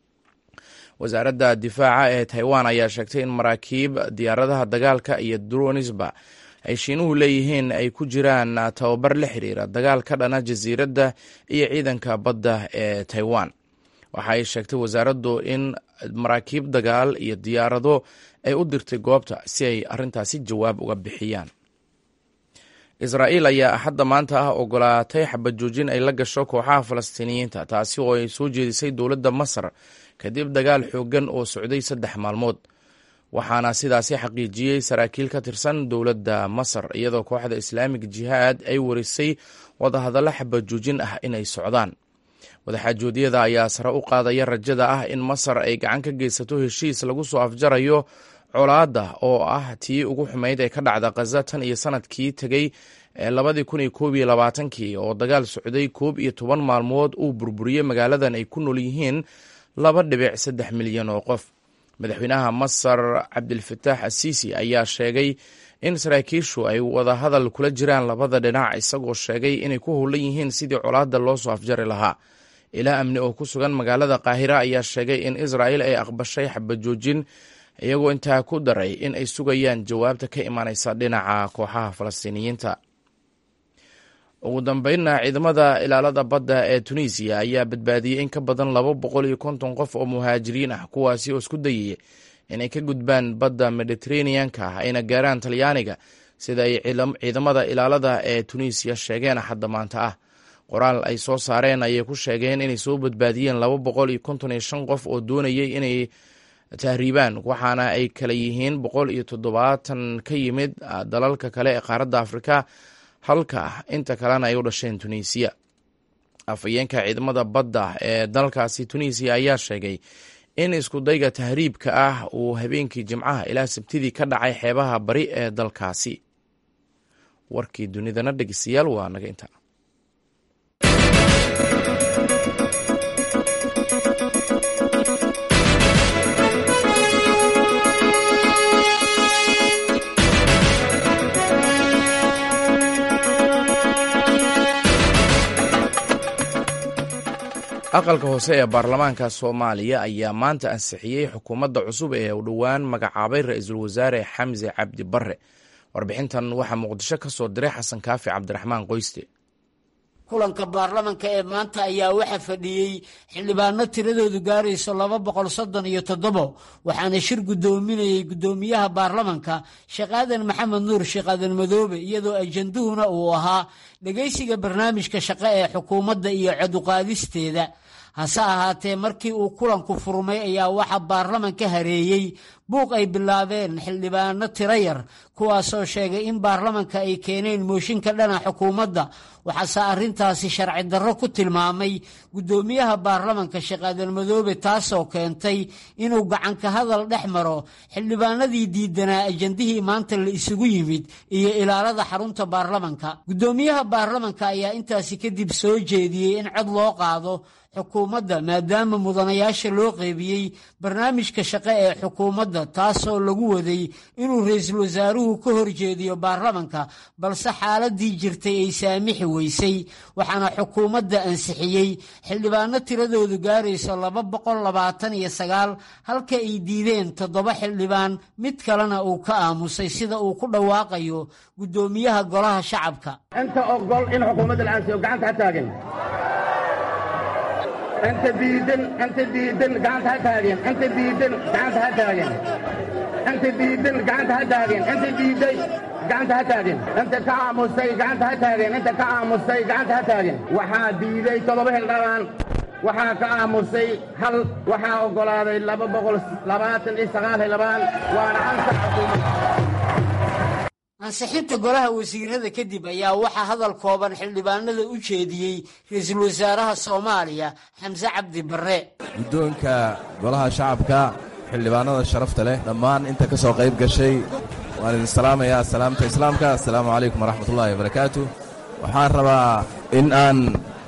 wasaaradda difaaca ee taiwan ayaa sheegtay in maraakiib diyaaradaha dagaalka iyo dronisba ay shiinuhu leeyihiin ay ku jiraan tababar la xiriira dagaal ka dhana jasiiradda iyo ciidanka badda ee taiwan waxa ay sheegtay wasaaraddu in maraakiib dagaal iyo diyaarado ay u dirtay goobta si ay arrintaasi jawaab uga bixiyaan israa'iil ayaa axadda maanta ah ogolaatay xabad joojin ay la gasho kooxaha falastiiniyiinta taasi oo ay soo jeedisay dowladda masar kadib dagaal xooggan oo socday saddex maalmood waxaana sidaasi xaqiijiyey saraakiil ka tirsan dowladda masar iyadoo kooxda islaamig jihaad ay warisay wadahadallo xabad joojin ah inay socdaan wadaxaajoodyada ayaa sare u qaadaya rajada ah in masar ay gacan ka geysato heshiis lagu soo afjarayo colaadda oo ah tii ugu xumayd ee ka dhacda khaza tan iyo sanadkii tegey ee labadii kun iyo koob iyo labaatankii oo dagaal socday koob iyo toban maalmood uu burburiyey magaaladan ay ku nool yihiin laba dhibic saddex milyan oo qof madaxweynaha masar cabdilfataax asiisi ayaa sheegay in saraakiishu ay wadahadal kula jiraan labada dhinac isagoo sheegay inay ku howlan yihiin sidii colaadda loo soo afjari lahaa ilaa amni oo ku sugan magaalada qaahira ayaa sheegay in israa'il ay aqbashay xabad joojin iyagoo intaa ku daray in ay sugayaan jawaabta ka imanaysa dhinaca kooxaha falastiiniyiinta ugu dambeynna ciidamada ilaalada badda ee tunisiya ayaa badbaadiyey in ka badan laba boqol iyo konton qof oo muhaajiriin ah kuwaasi oo isku dayaya inay ka gudbaan badda mediteraneanka ah ayna gaaraan talyaaniga sida ay ciidamada ilaalada ee tunisiya sheegeen axadda maanta ah qoraal ay soo saareen ayay ku sheegeen inay soo badbaadiyeen laba boqol iyo konton iyo shan qof oo doonayay inay tahriibaan waxaana ay kala yihiin boqol iyo toddobaatan ka yimid dalalka kale ee qaaradda afrika halka inta kalena ay u dhasheen tunisiya afhayeenka ciidamada badda ee dalkaasi tunisiya ayaa sheegay in iskudayga tahriibka ah uu habeenkii jimcaha ilaa sabtidii ka dhacay xeebaha bari ee dalkaasi warkii dunidana dhegeystayaal waa naga inta aqalka hoose ee baarlamaanka soomaaliya ayaa maanta ansixiyey xukuumadda cusub ee u dhowaan magacaabay ra-iisul wasaare xamse cabdi barre warbixintan waxaa muqdisho ka soo diray xasan kaafi cabdiraxmaan qoyste kulanka baarlamanka ee maanta ayaa waxaa fadhiyey xildhibaano tiradoodu gaarayso laba boqol soddon iyo toddobo waxaana shir guddoominayey guddoomiyaha baarlamanka sheekh aadan maxamed nuur sheekh aadan madoobe iyadoo ajanduhuna uu ahaa dhegaysiga barnaamijka shaqo ee xukuumadda iyo coduqaadisteeda hase ahaatee markii uu kulanku furmay ayaa waxaa baarlamanka hareeyey buuq ay bilaabeen xildhibaano tiro yar kuwaasoo sheegay in baarlamanka ay keeneen mooshinka dhana xukuumadda waxaase arrintaasi sharci darro ku tilmaamay guddoomiyaha baarlamanka sheekh aadan madoobe taasoo keentay inuu gacanka hadal dhex maro xildhibaanadii diidanaa ajandihii maanta la isugu yimid iyo ilaalada xarunta baarlamanka guddoomiyaha baarlamanka ayaa intaasi kadib soo jeediyey in cod loo qaado xukuumadda maadaama mudanayaasha loo qeybiyey barnaamijka shaqo ee xukuumadda taasoo lagu waday inuu ra-iisul wasaaruhu ka horjeediyo baarlamanka balse xaaladii jirtay ay saamixi weysay waxaana xukuumadda ansixiyey xildhibaano tiradoodu gaarayso laba boqol labaatan iyo sagaal halka ay diideen toddoba xildhibaan mid kalena uu ka aamusay sida uu ku dhawaaqayo guddoomiyaha golaha shacabka inta ogol in xukuumadda la aansiyo gacanta ha taagan inta diidan inta diidan gacanta ha taagen inta diidan gacanta ha taagen inta diidan gacanta ha taagen inta diiday gacanta ha taagen inta ka aamustay gacanta ha taagen inta ka aamustay gacanta ha taagen waxaa diiday toddoba xildhibaan waxaa ka aamusay hal waxaa oggolaaday laba boqol labaatan iyo sagaal xildhibaan waana ansax xukuumadda ansixinta golaha wasiirada kadib ayaa waxaa hadal kooban xildhibaanada u jeediyey ra-iisul wasaaraha soomaaliya xamse cabdi barre guddoonka golaha shacabka xildhibaanada sharafta leh dhammaan inta ka soo qayb gashay waan idin salaamayaa salaamta islaamka assalaamu calaykum waraxmatullaahi wabarakaatu waxaan rabaa in aan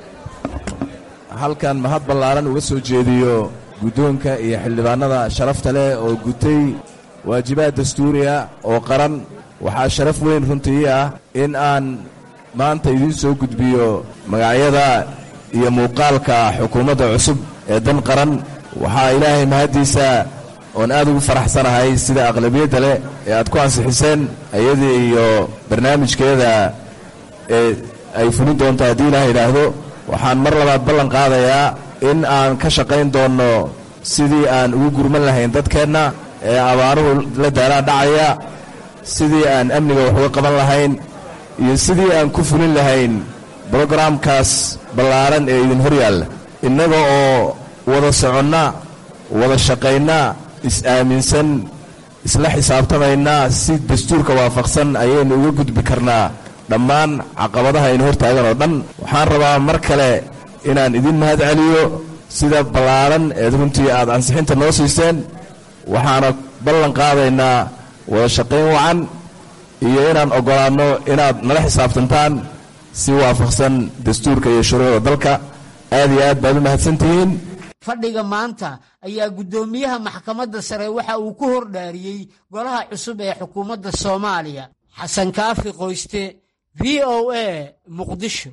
halkan mahad ballaaran uga soo jeediyo guddoonka iyo xildhibaanada sharafta leh oo gutay waajibaad dastuuriya oo qaran waxaa sharaf weyn runtii ah in aan maanta idiin soo gudbiyo magacyada iyo muuqaalka xukuumadda cusub ee dan qaran waxaa ilaahay mahaddiisa oon aad ugu faraxsanahay sida aqlabiyadda leh ee aad ku ansixiseen ayadii iyo barnaamijkeeda ee ay fulin doonto haddii ilaah idhaahdo waxaan mar labaad ballan qaadayaa in aan ka shaqayn doonno sidii aan ugu gurman lahayn dadkeenna ee abaaruhu la daaraa dhacaya sidii aan amniga wax uga qaban lahayn iyo sidii aan ku fulin lahayn brogaraamkaas ballaaran ee idin hor yaalla innaga oo wada soconna wada shaqaynna is-aaminsan isla xisaabtamayna si dastuurka waafaqsan ayaynu uga gudbi karnaa dhammaan caqabadaha aynu hortaagan oo dhan waxaan rabaa mar kale inaan idin mahad celiyo sida ballaaran eed runtii aad ansixinta noo siiseen waxaana ballan qaadaynaa wada shaqayn wacan iyo inaan oggolaanno inaad nala xisaabtantaan si waafaqsan dastuurka iyo shuruucda dalka aad iyo aad baad u mahadsantihiin fadhiga maanta ayaa guddoomiyaha maxkamadda sare waxa uu ku hordhaariyey golaha cusub ee xukuumadda soomaaliya xasan kaafi qoyste v o a muqdisho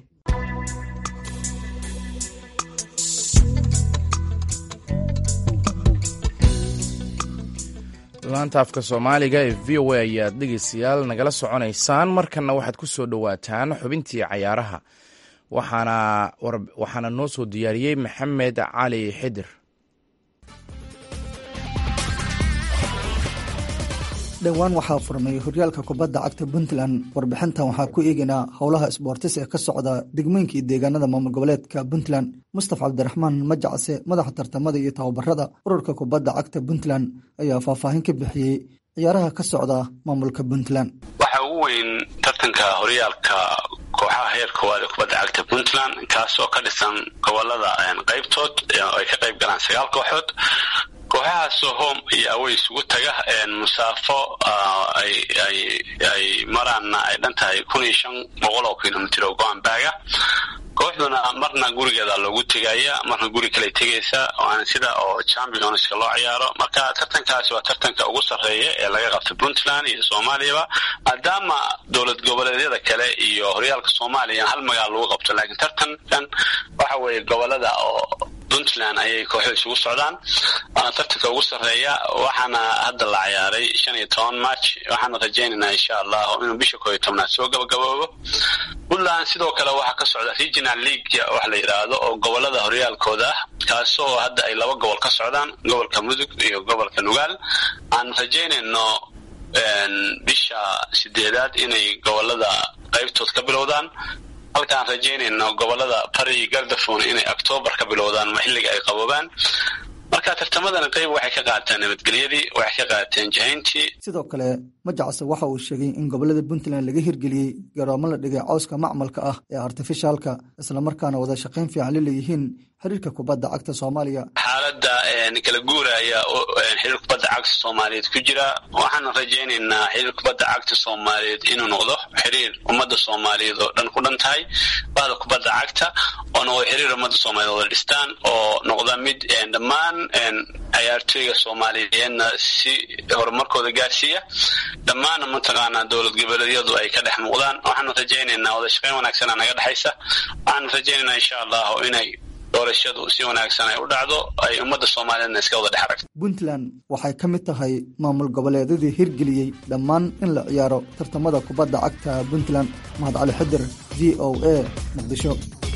laanta afka soomaaliga ee v o a ayaad dhegeystayaal nagala soconaysaan markanna waxaad ku soo dhowaataan xubintii cayaaraha waxaana noo soo diyaariyey maxamed cali xidir dhowaan waxaa furmay horyaalka kubadda cagta puntland warbixintan waxaa ku eegaynaa howlaha isboortis ee ka socda degmooyinka iyo deegaanada maamul goboleedka puntland mustafa cabdiraxmaan majacse madaxa tartamada iyo tababarada ururka kubadda cagta puntland ayaa faahfaahin ka bixiyey ciyaaraha ka socda maamulka puntland waxaa ugu weyn tartanka horyaalka kooxaha heer koowaad ee kubadda cagta puntland kaas oo ka dhisan gobolada qaybtood ay ka qayb galaan sagaal kooxood kooxahaasoo home iyo awey isugu taga musaafo ay maraanna ay dhan tahay kun iyo shan boqol oo kilomitr oo go-an baaga kooxduna marna gurigeeda loogu tegaya marna guri kale tegaysa waana sida oo championska loo ciyaaro marka tartankaasi waa tartanka ugu sarreeya ee laga qabta puntland iyo soomaaliyaba maadaama dowlad goboleedyada kale iyo horyaalka soomaaliya hal magaal lagu qabto laakiin tartankan waxa weeye gobolada oo puntland ayay kooxda isugu socdaan waana tartanka ugu sarreeya waxaana hadda la ciyaaray shan iyo toban march waxaana rajaynaynaa insha allahu inuu bisha koo iyo tobnaad soo gabagaboobo puntland sidoo kale waxaa ka socda regional league wax la yidhaahdo oo gobolada horyaalkooda ah kaasoo hadda ay laba gobol ka socdaan gobolka mudug iyo gobolka nugaal aan rajaynayno bisha sideedaad inay gobolada qaybtood ka bilowdaan halkaan rajaynayno gobolada bari gardafon inay octoobar ka bilowdaan xilliga ay qaboobaan marka tartamadana qayb waxay ka qaateen nabadgelyadii waxay ka qaateen jahayntii sidoo kale majacse waxa uu sheegay in gobolada puntland laga hirgeliyey garoomo la dhigay cawska macmalka ah ee artifishaalka islamarkaana wada shaqayn fiican la leeyihiin xiriirka kubadda cagta soomaaliya xaaladda kala guuraya xiriir kubadda cagta soomaaliyeed ku jira waxaana rajaynaynaa xiriir kubadda cagta soomaaliyeed inuu noqdo xiriir ummadda soomaaliyeed oo dhan ku dhan tahay bahda kubadda cagta oo noqdo xiriir ummadda soomaaliyeed wada dhistaan oo noqda mid dhammaan ciyaartooyga soomaaliyeedna si horumarkooda gaarsiiya dhammaanna mataqaanaa dowlad goboleedyadu ay ka dhex muuqdaan waxaanu rajaynaynaa wada shaqayn wanaagsana naga dhexaysa waxaanu rajaynaynaa insha allahu inay doorashadu si wanaagsan ay u dhacdo ay ummadda soomaaliyeedna iska wada dhex aragto puntland waxay ka mid tahay maamul goboleedyadii hirgeliyey dhammaan in la ciyaaro tartamada kubadda cagta puntland mahad cali xidir v o a muqdisho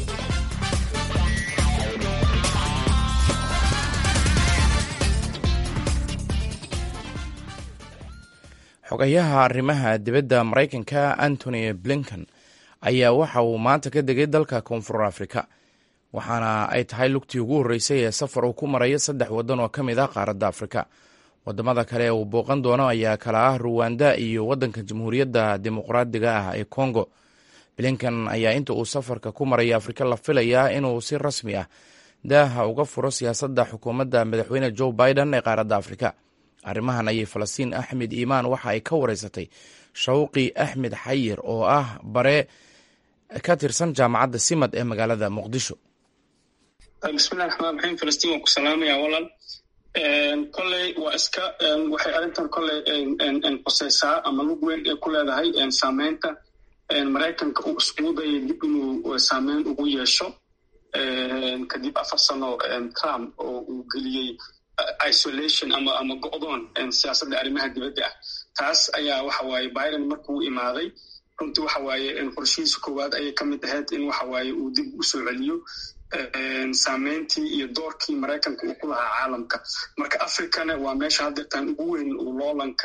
xogayaha arrimaha dibadda maraykanka antony blinken ayaa waxa uu maanta ka degay dalka koonfur afrika waxaana ay tahay lugtii ugu horreysay ee safar uu ku marayo saddex waddan oo ka mid ah qaaradda afrika wadamada kale ee uu booqan doono ayaa kala ah ruwanda iyo waddanka jamhuuriyadda dimuqraadiga ah ee kongo blinken ayaa inta uu safarka ku maraya afrika la filayaa inuu si rasmi ah daaha uga furo siyaasadda xukuumadda madaxweyne joe biden ee qaaradda afrika arrimahan ayay falastiin axmed iimaan waxa ay ka wareysatay shawqi axmed xayir oo ah bare ka tirsan jaamacadda simad ee magaalada muqdisho bismillahi raxmaan raxiim falastiin waan ku salaamaya walal kolley waa iska waxay arrintan kolley qoseysaa ama lug weyn ay ku leedahay saameynta maraykanka uu iskugu dayay dib inuu saameyn ugu yeesho kadib afar sano trump oo uu geliyey isolation ama ama go'doon siyaasadda arrimaha dibadda ah taas ayaa waxa waaye biden markuu imaaday runtii waxa waaye qorshihiisa koowaad ayay ka mid ahayd in waxa waaye uu dib u soo celiyo saameyntii iyo doorkii maraykanka uu ku lahaa caalamka marka africana waa meesha haddeertaan ugu weyn uu loolanka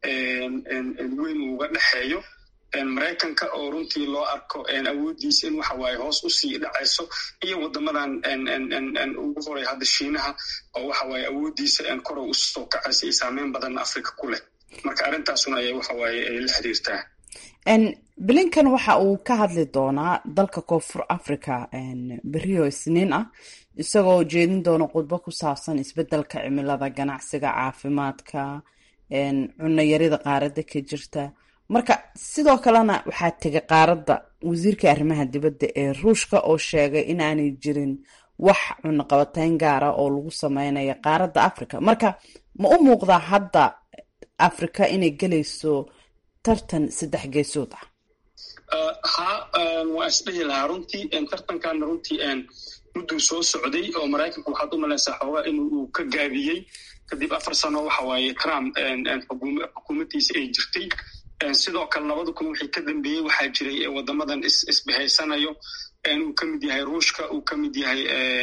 weyn uuga dhexeeyo maraykanka oo runtii loo arko awooddiisa in waxa waaye hoos usii dhacayso iyo waddamadan ugu horay hadda shiinaha oo waxa waaye awooddiisa korow usoo kacaysa iyo saameyn badan africa ku leh marka arrintaasuna ayay waxa waaye ay la xiriirtaa blinkan waxa uu ka hadli doonaa dalka koonfur africa beriyo isniin ah isagoo jeedin doona khudbo ku saabsan isbedelka cimilada ganacsiga caafimaadka cunayarida qaaradda ka jirta marka sidoo kalena waxaa tegay qaaradda wasiirka arrimaha dibadda ee ruushka oo sheegay in aanay jirin wax cunaqabatayn gaara oo lagu sameynayo qaaradda africa marka ma u muuqdaa hadda africa inay gelayso tartan saddex geesood ah ha waa isdhihi lahaa runtii tartankaana runtii mudduu soo socday oo maraykanku waxaad u malaysaa xoogaa in uu ka gaabiyey kadib afar sano waxa waaye trump xukuumaddiisa ay jirtay sidoo kale labada kun wixii ka dambeeyey waxaa jiray wadamadan isbahaysanayo uu ka mid yahay ruushka uu ka mid yahay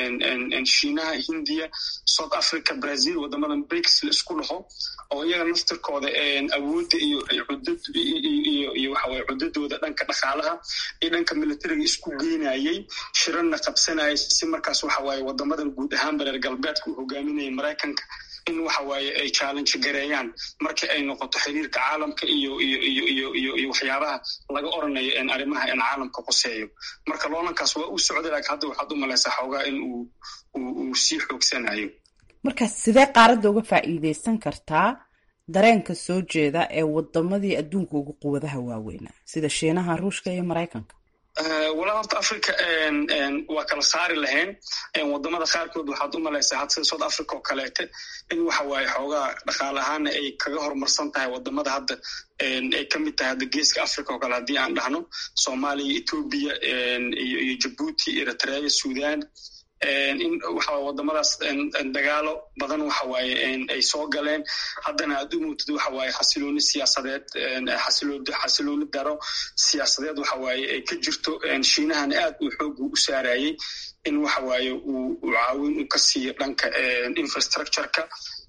shiinaha hindiya south africa brazil wadamadan brics la isku dhaho oo iyaga naftirkooda awoodda iyo cudad iyo iyo waxaweye cudadooda dhanka dhaqaalaha iyo dhanka militariga isku geynayey shirana qabsanayay si markaas waxawaaye wadamadan guud ahaanba reer galbeedka uu hogaaminayay maraykanka in waxawaaye ay challenge gareeyaan markii ay noqoto xiriirka caalamka iyo iyo iyo iyo iyo iyo waxyaabaha laga oranayo arrimaha in caalamka qoseeyo marka loolankaas waa u socday laakiin hadda waxaad u malaysaa xoogaa in uu uu sii xoogsanayo marka sidee qaaradda uga faa'iideysan kartaa dareenka soo jeeda ee wadamadii adduunka ugu quwadaha waaweynaa sida shiinaha ruushka iyo maraykanka walaa horta africa waa kala saari lahayn wadamada qaarkood waxaad u malaysaa had sida south africa oo kaleete in waxa waaye xoogaa dhaqaale ahaana ay kaga horumarsan tahay wadamada hadda ay ka mid tahay hadda geeska africa oo kale haddii aan dhahno soomaaliya ethoobia iyo jabuuti eritrea sudan in waxawaye wadamadaas dagaalo badan waxawaaye ay soo galeen haddana aad u mootid waxawaaye xasilooni siyaasadeed xasilooni daro siyaasadeed waxawaaye ay ka jirto shiinahana aad uu xoogu u saarayey in waxawaaye uu caawin u ka siiyo dhanka infrastructureka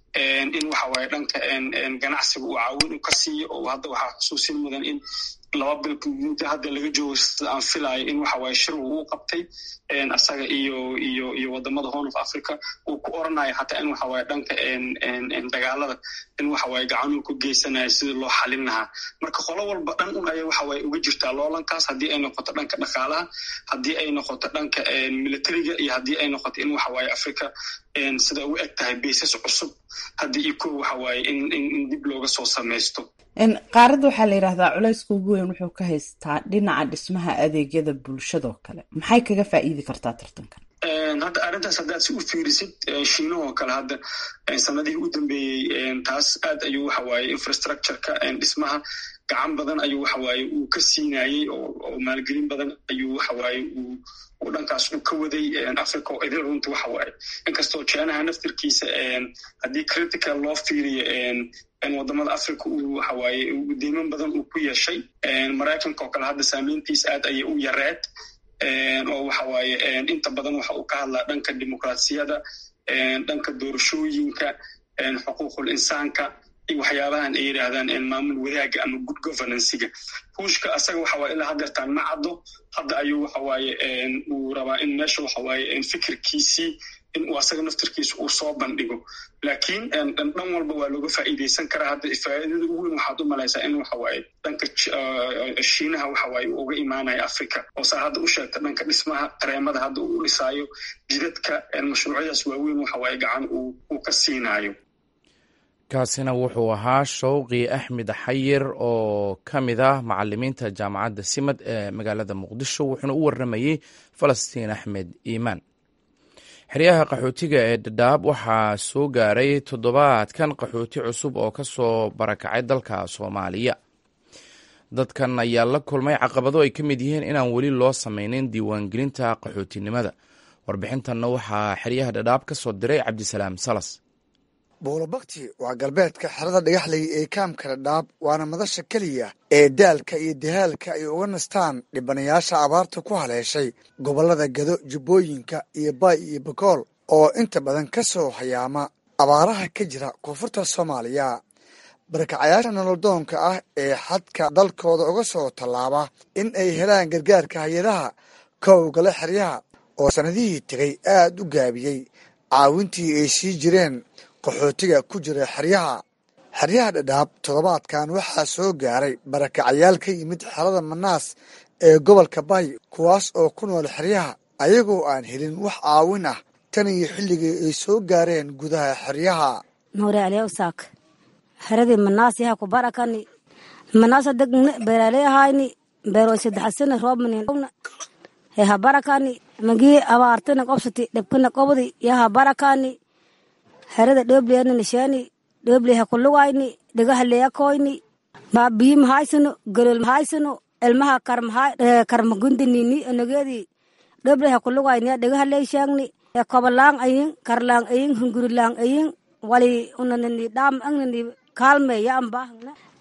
in waxawaaye dhanka ganacsiga uu caawin u ka siiyo oo hadda waxaa xusuusin mudan in laba bil muddo hadda laga joogo sida aan filayo in waxawaaye shir uu u qabtay asaga iyo iyo iyo wadamada horn of africa uu ku oranayo hataa in waxawaaye dhanka dagaalada in waxawaaye gacanuu ku geysanayo sidii loo xalin lahaa marka qolo walba dhan un ayay waxawaaye uga jirtaa loolankaas haddii ay noqoto dhanka dhaqaalaha haddii ay noqoto dhanka militariga iyo haddii ay noqoto in waxawaaye africa sida u eg tahay baysas cusub haddii iyo ko waxawaaye in in dib looga soo samaysto qaaradda waxaa la yidhahdaa culayska ugu weyn wuxuu ka haystaa dhinaca dhismaha adeegyada bulshadoo kale maxay kaga faa'iidi kartaa tartankan hadda arrintaas haddaad si u fiirisid shiinahoo kale hadda sanadihii u dambeeyey taas aad ayuu waxawaaye infrastructureka dhismaha gacan badan ayuu waxawaaye uu ka siinayey oo maalgelin badan ayuu waxawaaye uu uu dhankaas uu ka waday africa oo idil runta waxawaaye inkastoo jeenaha naftirkiisa haddii critical loo fiiriyo wadamada africa uu waxawaaye deyman badan uu ku yeeshay maraykanka oo kale hadda saameyntiisa aad ayay u yareed oo waxawaaye inta badan waxa uu ka hadlaa dhanka dimuqraasiyada dhanka doorashooyinka xuquuqul insaanka iyo waxyaabahan ay yidhaahdaan maamul wadaaga ama good governancega ruushka asaga waxawaaye ilaa hadeertaan ma caddo hadda ayuu waxawaaye uu rabaa in meesha waxawaaye fikirkiisii in uu asaga naftirkiisa uu soo bandhigo laakiin dhan walba waa looga faa'iideysan karaa hadda faa'iidada ugu weyn waxaad u malaysaa in waxawaaye dhanka shiinaha waxawaaye uu uga imaanayo africa oo saa hadda u sheegta dhanka dhismaha qareemada hadda uu u dhisaayo jidadka mashruucyadaas waaweyn waxawaaye gacan uu ka siinaayo kaasina wuxuu ahaa shawqi axmed xayir oo ka mid ah macalimiinta jaamacadda simad ee magaalada muqdisho wuxuuna u warramayey falastiin axmed iimaan xeryaha qaxootiga ee dhadhaab waxaa soo gaaray toddobaadkan qaxooti cusub oo ka soo barakacay dalka soomaaliya dadkan ayaa la kulmay caqabado ay ka mid yihiin inaan weli loo samaynin diiwaangelinta qaxootinimada warbixintanna waxaa xeryaha dhadhaab ka soo diray cabdisalaam salas buulabakti waa galbeedka xerada dhagaxley ee kaamka dhadhaab waana madasha keliya ee daalka iyo dahaalka ay uga nastaan dhibanayaasha abaarta ku haleeshay gobollada gado jubbooyinka iyo baay iyo bakool oo inta badan ka soo hayaama abaaraha ka jira koonfurta soomaaliya barakacayaasha nololdoonka ah ee xadka dalkooda uga soo tallaaba in ay helaan gargaarka hay-adaha kowgale xeryaha oo sannadihii tegay aad u gaabiyey caawintii ay sii jireen qaxootiga ku jira xeryaha xeryaha dhadhaab toddobaadkan waxaa soo gaaray barakacayaal ka yimid xerada manaas ee gobolka bay kuwaas oo ku nool xeryaha ayagoo aan helin wax caawin ah tan iyo xilligii ay soo gaareen gudaha xeryaha mawrealiyawsaak xeradii manaas yaha ku barakani manaasa degna beeraleyahayni beeroo saddexasana roobmanina yaha barakani magii abaartana qobsati dhebkana qobdi yaha barakani herada dhobleyana nishani dhobley hakulugayni dhagaha leyakoyni baabiyi mahaysano golol mahaysano elmaha karmagundinini onogedi dhobley hakulugayni dhagaha leysheegni kobalang ayin karlang ayin hungurilang ayin wali unanani dham angnani kaalme ya ambahna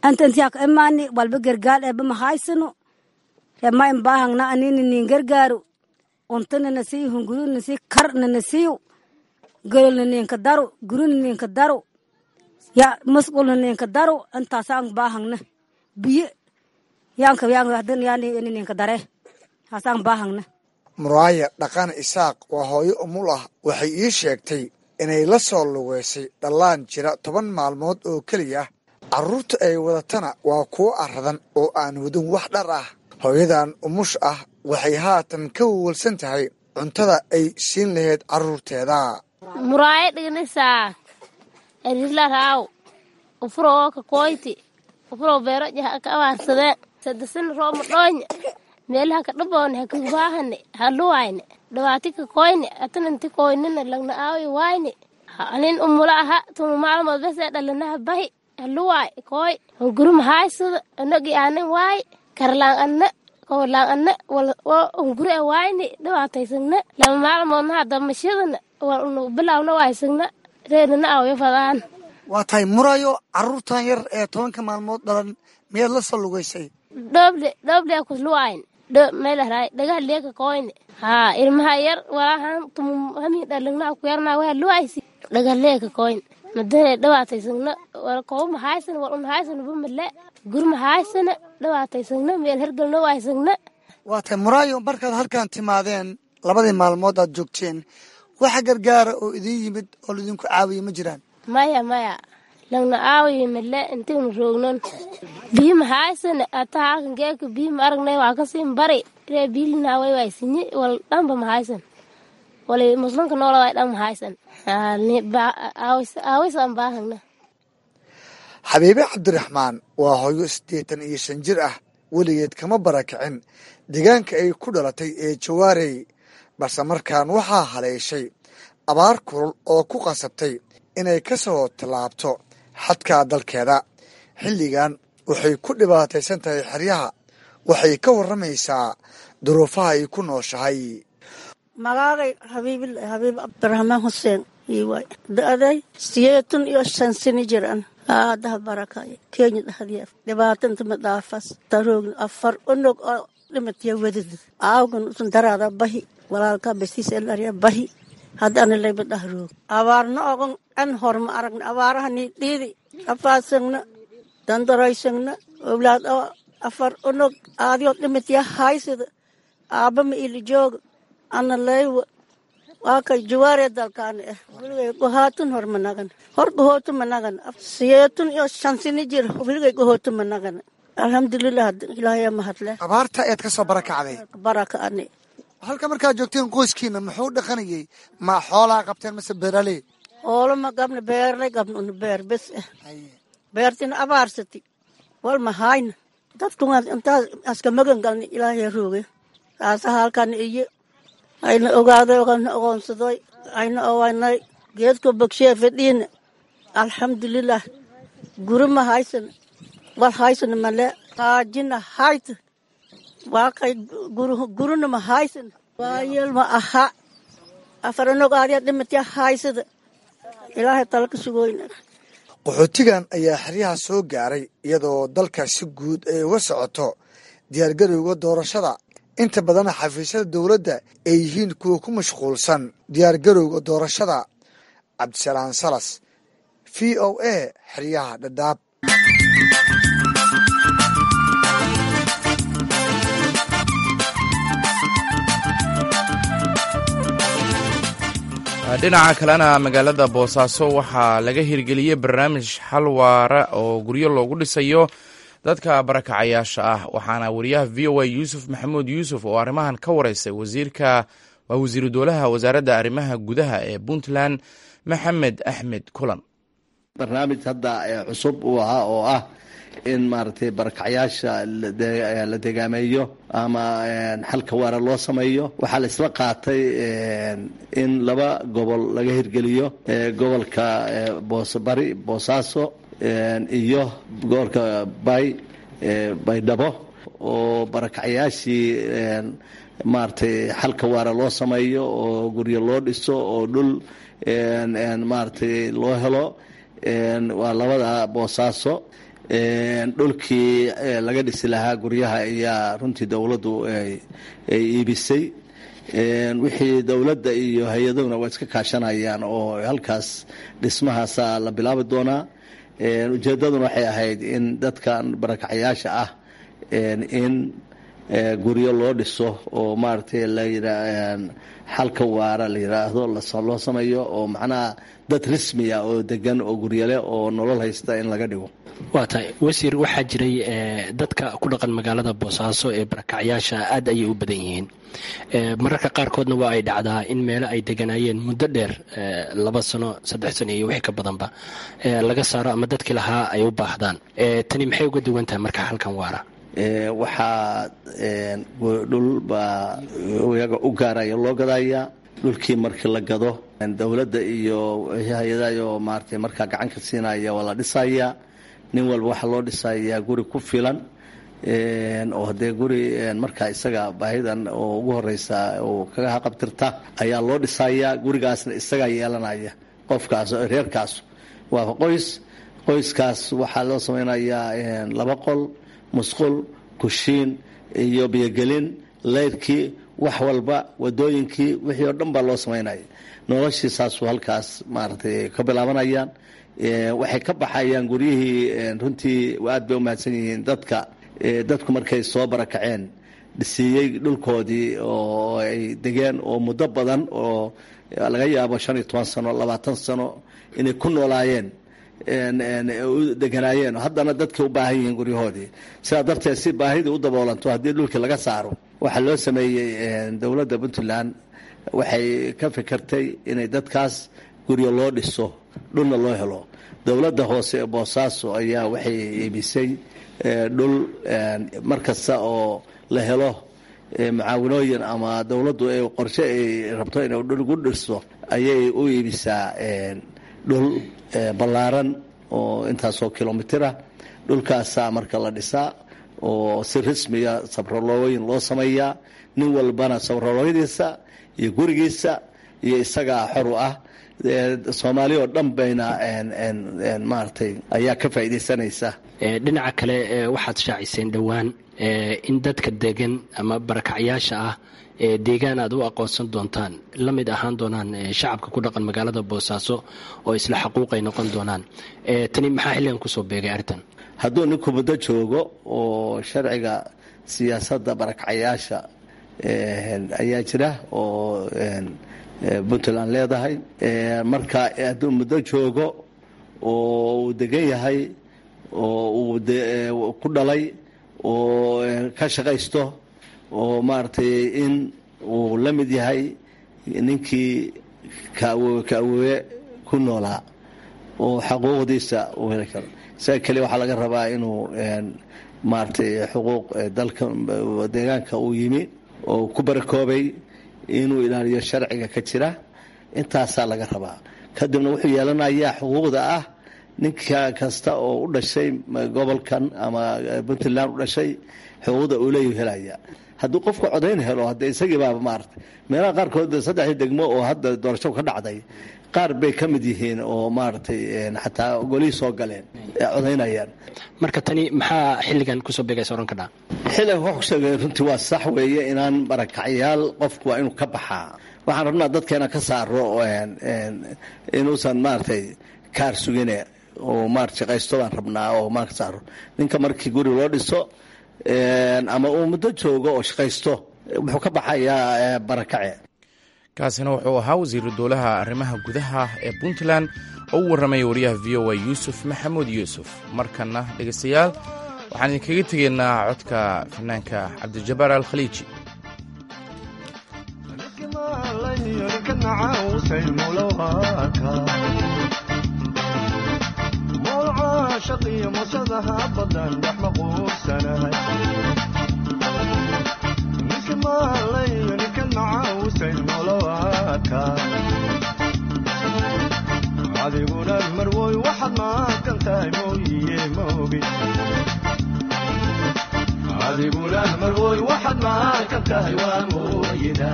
anta intiyaa ka imaani walba gargaar eeba mahaysano rema in baahangna anini nin gargaaru untana nasiyu hunguru nasi kar na nasiyu golol na ninka daru guru na ninka daru ya musqul na ninka daru intaasaan baahangna biyo yaanka yaan hadan yaani ini ninka dare haasaan baahangna muraaya dhaqan isaaq waa hooyo umul ah waxay ii sheegtay inay la soo lugeysay dhallaan jira toban maalmood oo keliya carruurta ay wadatana waa kuwo aradan oo aan wadin wax dhar ah hooyadan umush ah waxay haatan ka wawalsan tahay cuntada ay siin lahayd carruurteeda muraayo dhignisaa erisla raaw ufuroo ka koyti ufuroo beero jaha ka abaarsadee sadasin rooma dhoonya meelaha ka dhaboone ha kabaahane ha luwayne dhawaati ka koyne atananti koynina lagna aawi wayne anin umula aha tuma maalmood bese dhalanaha bahi ha luwaay koy hunguruma haaysada anogi aanin waay karlaan anna kowlaan anna hunguri a wayne dhawaataysagna lama maalmoodna hadamashadana walnu bilawna waysagna reerina awyo fadaan waa tahay murayo carruurtan yar ee tobanka maalmood dhalan miyaad la soo lugaysay dhoble dhoble kusluwayn dho meelahraay dhagaha leeka koyne haa ilmaha yar walahan tum hami dhalagna ku yarna waa luwaysi dhagaha leeka koyne madane dhawaataysagna wal kowma haysana wal un haysana bumale gurma haysana dhawaataysagna meel hergelna waysagna waa tahay muraayo markaad halkan timaadeen labadii maalmood aad joogteen waxa gargaara oo idiin yimid oo laidinku caawiya ma jiraan maya maya lagna aawiyo male intigna roognon biyima haysana ata halkan geeka biyima aragnay waa kasin bari ree biilina way waysinye wal dhanba mahaysan wali muslimka noola way dhan mahaysan aawisan baahagna xabiibe cabdiraxmaan waa hooyo siddeetan iyo shan jir ah weligeed kama barakicin deegaanka ay ku dhalatay ee jawaarey balse markaan waxaa haleeshay abaar kulul oo ku qasabtay inay ka soo tallaabto xadka dalkeeda xilligan waxay ku dhibaataysan tahay xeryaha waxay ka warramaysaa duruufaha ay ku nooshahay magaagay habiib cabdiraxmaan xuseen iiwaay da'day sideetan iyo shan sani jiran aadaha barakay kenya dhahdiya dhibaatanta madaafas taroogna afar onog oo dhimataya wadad aawgan usan daraada bahi walaalka basiis elariya bahi haddana layba dhahroog abaarna ogon an horma aragna abaarahani dhiidi afaasagna dandaroysagna owlaad oo afar onog aadiyo dhimataya haysada aaba ma ili jooga ana laywa waa kay jawaare dalkaana ah weligay gohaatun hor managan hor gohootu managan siyeetun iyo shansini jir weligay gohootu managan alxamdulilah ilaahaya mahadle abaarta ayaad ka soo barakacday baraka ani halka markaad joogteen qoyskiina muxuu dhaqanayay ma xoolaa qabteen mase beeraley hoolo ma gabna beerlay gabna una beer bes ah beertina abaarsati wal ma hayna dadkuna intaas aska magan galni ilaahaya rooge taasa halkan iyo ayna ogaaday ogana ogoonsaday ayna owanay geedka bogshiya fadhiina alxamdulilah guri ma haysan wal haysan male taajina hayta waa kay gurina ma haysan waayeel ma aha afarannog aadiya dhimatya haysada ilaahay tala ka sugoyna qaxootigan ayaa xeryaha soo gaaray iyadoo dalka si guud ay uga socoto diyaargarowga doorashada inta badana xafiisyada dowladda ay yihiin kuwa ku mashquulsan diyaargarowga doorashada cabdisalaan salas v o a xeryaha dhadhaab dhinaca kalena magaalada boosaaso waxaa laga hirgeliyey barnaamij xal waara oo guryo loogu dhisayo dadka barakacayaasha ah waxaana wariyaha v o a yuusuf maxamuud yuusuf oo arrimahan ka wareysay wasiirka waa wasiiru dowlaha wasaaradda arrimaha gudaha ee puntland maxamed axmed kulan barnaamij hadda cusub uu ahaa oo ah in maaragtay barakacyaasha la degaameeyo ama xalka waara loo sameeyo waxaa la isla qaatay in laba gobol laga hirgeliyo gobolka boosbari boosaaso iyo gobolka bay baydhabo oo barakacyaashii maaragtay xalka waara loo sameeyo oo guryo loo dhiso oo dhul maaragtay loo helo waa labada boosaaso dhulkii laga dhisi lahaa guryaha ayaa runtii dowladdu ay iibisay wixii dowladda iyo hay-adahuna waa iska kaashanayaan oo halkaas dhismahaasa la bilaabi doonaa ujeedaduna waxay ahayd in dadkan barakacyaasha ah in guryo loo dhiso oo maaragtay layia xalka waara la yiraahdo loo sameeyo oo macnaha dad rismiya oo degan oo guryale oo nolol haysta in laga dhigo waa tahay wasiir waxaa jiray dadka ku dhaqan magaalada boosaaso ee barakacyaasha aad ayay u badan yihiin mararka qaarkoodna waa ay dhacdaa in meelo ay deganaayeen muddo dheer laba sano saddex sano iyo wixii ka badanba laga saaro ama dadkii lahaa ay u baahdaan tani maxay uga duwan tahay marka halkan waara waxaa dhul baa iyaga u gaaraya loo gadaya dhulkii markii la gado dowladda iyo hay-adayo maarata markaa gacan ka siinaya waa la dhisaya nin walba waxaa loo dhisayaa guri ku filan oo hadee guri markaa isaga baahidan oo ugu horeysa oo kaga haqabtirta ayaa loo dhisayaa gurigaasna isagaa yeelanaya qofkaas reerkaas waa qoys qoyskaas waxaa loo sameynayaa laba qol musqul kushiin iyo biyogelin leyrkii wax walba wadooyinkii wixii oo dhan baa loo samaynaya noloshii saasuu halkaas maaragtay ka bilaabanayaan waxay ka baxayaan guryihii runtii aad bay umahadsan yihiin dadka dadku markay soo barakaceen dhisiiyey dhulkoodii oo ay degeen oo muddo badan oo laga yaabo shan iyo toban sano labaatan sano inay ku noolaayeen u deganaayeen haddana dadkii u baahan yihiin guryahoodii sidaa darteed si baahidii u daboolanto haddii dhulkii laga saaro waxaa loo sameeyey dowladda puntland waxay ka fikirtay inay dadkaas guryo loo dhiso dhulna loo helo dowladda hoose ee boosaaso ayaa waxay iibisay dhul mar kasta oo la helo mucaawinooyin ama dowladdu ay qorshe ay rabto inay dhul gu dhisto ayay u iibisaa dhul ballaaran oo intaasoo kilomitira dhulkaasaa marka la dhisaa oo si rasmiya sabrolooyin loo sameeyaa nin walbana sabrolooyadiisa iyo gurigiisa iyo isagaa xor u ah soomaali oo dhan bayna maaragtay ayaa ka faa'iidaysanaysa dhinaca kale waxaad shaaciseen dhowaan in dadka degan ama barakacyaasha ah ee deegaan aad u aqoonsan doontaan la mid ahaan doonaan shacabka ku dhaqan magaalada boosaaso oo isla xaquuqay noqon doonaan tani maxaa xilligan kusoo beegay arrintan hadduu ninku muddo joogo oo sharciga siyaasadda barakacyaasha ayaa jira oo puntland leedahay marka hadduu muddo joogo oo uu degan yahay oo uu ku dhalay oo ka shaqaysto oo maaragtay in uu la mid yahay ninkii kaawowe kaawowe ku noolaa oo xaquuqdiisa uu heli karo isaga keliya waxaa laga rabaa inuu maaragtay xuquuq dalka deegaanka uu yimi oo ku barakoobay inuu ilaaliyo sharciga ka jira intaasaa laga rabaa kadibna wuxuu yeelanayaa xuquuqda ah ninka kasta oo u dhashay gobolkan ama puntland u dhashay xuquuqda uu leeyu helaya hadduu qofku codayn helo hadde isagii baaba maarata meelaha qaarkood saddexdii degmo oo hadda doorasho ka dhacday qaar bay ka mid yihiin oo maaragtay xataa golihii soo galeen codaynayaan marka tani maxaa xilligan kusoo beegaysa ohan kadhaa xilligan wax ku sheegay runtii waa sax weeye inaan barakacyaal qofku waa inuu ka baxaa waxaan rabnaa dadkeena ka saaro inuusan maaragtay kaar sugine oo maarata shaqaysto baan rabnaa oo maa ka saaro ninka markii guri loo dhiso ama uu muddo joogo oo shaqaysto wuxuu ka baxayaa barakace kaasina wuxuu ahaa wasiiru dowlaha arrimaha gudaha ee puntland oo u warramaya wariyaha v o a yuusuf maxamuud yuusuf markanna dhegaystayaal waxaan idinkaga tegaynaa codka fanaanka cabdijabaar alkhaliiji adiguna marwoy waxaad maaqan tahay mooyiye maogi adiguna marwoy waxaad maaqan tahay waa mooyida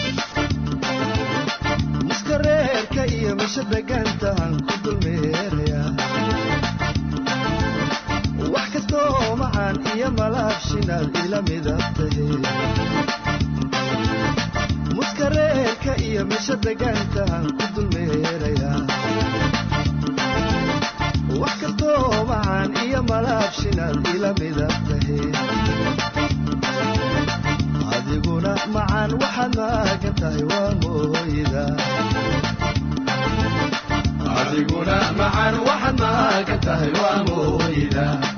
miska reerka iyo misha degantahan ku dulmeeraya iyo malaabshinaad ila midab tahe muskareerka iyo mesha degaantahan ku dulmeerayaa wax kastoo macaan iyo malaabshinaad ila midab tahe adiguna macaan waxaad maagan tahay waa mooyda adiguna macaan waxaad maagan tahay waa mooyda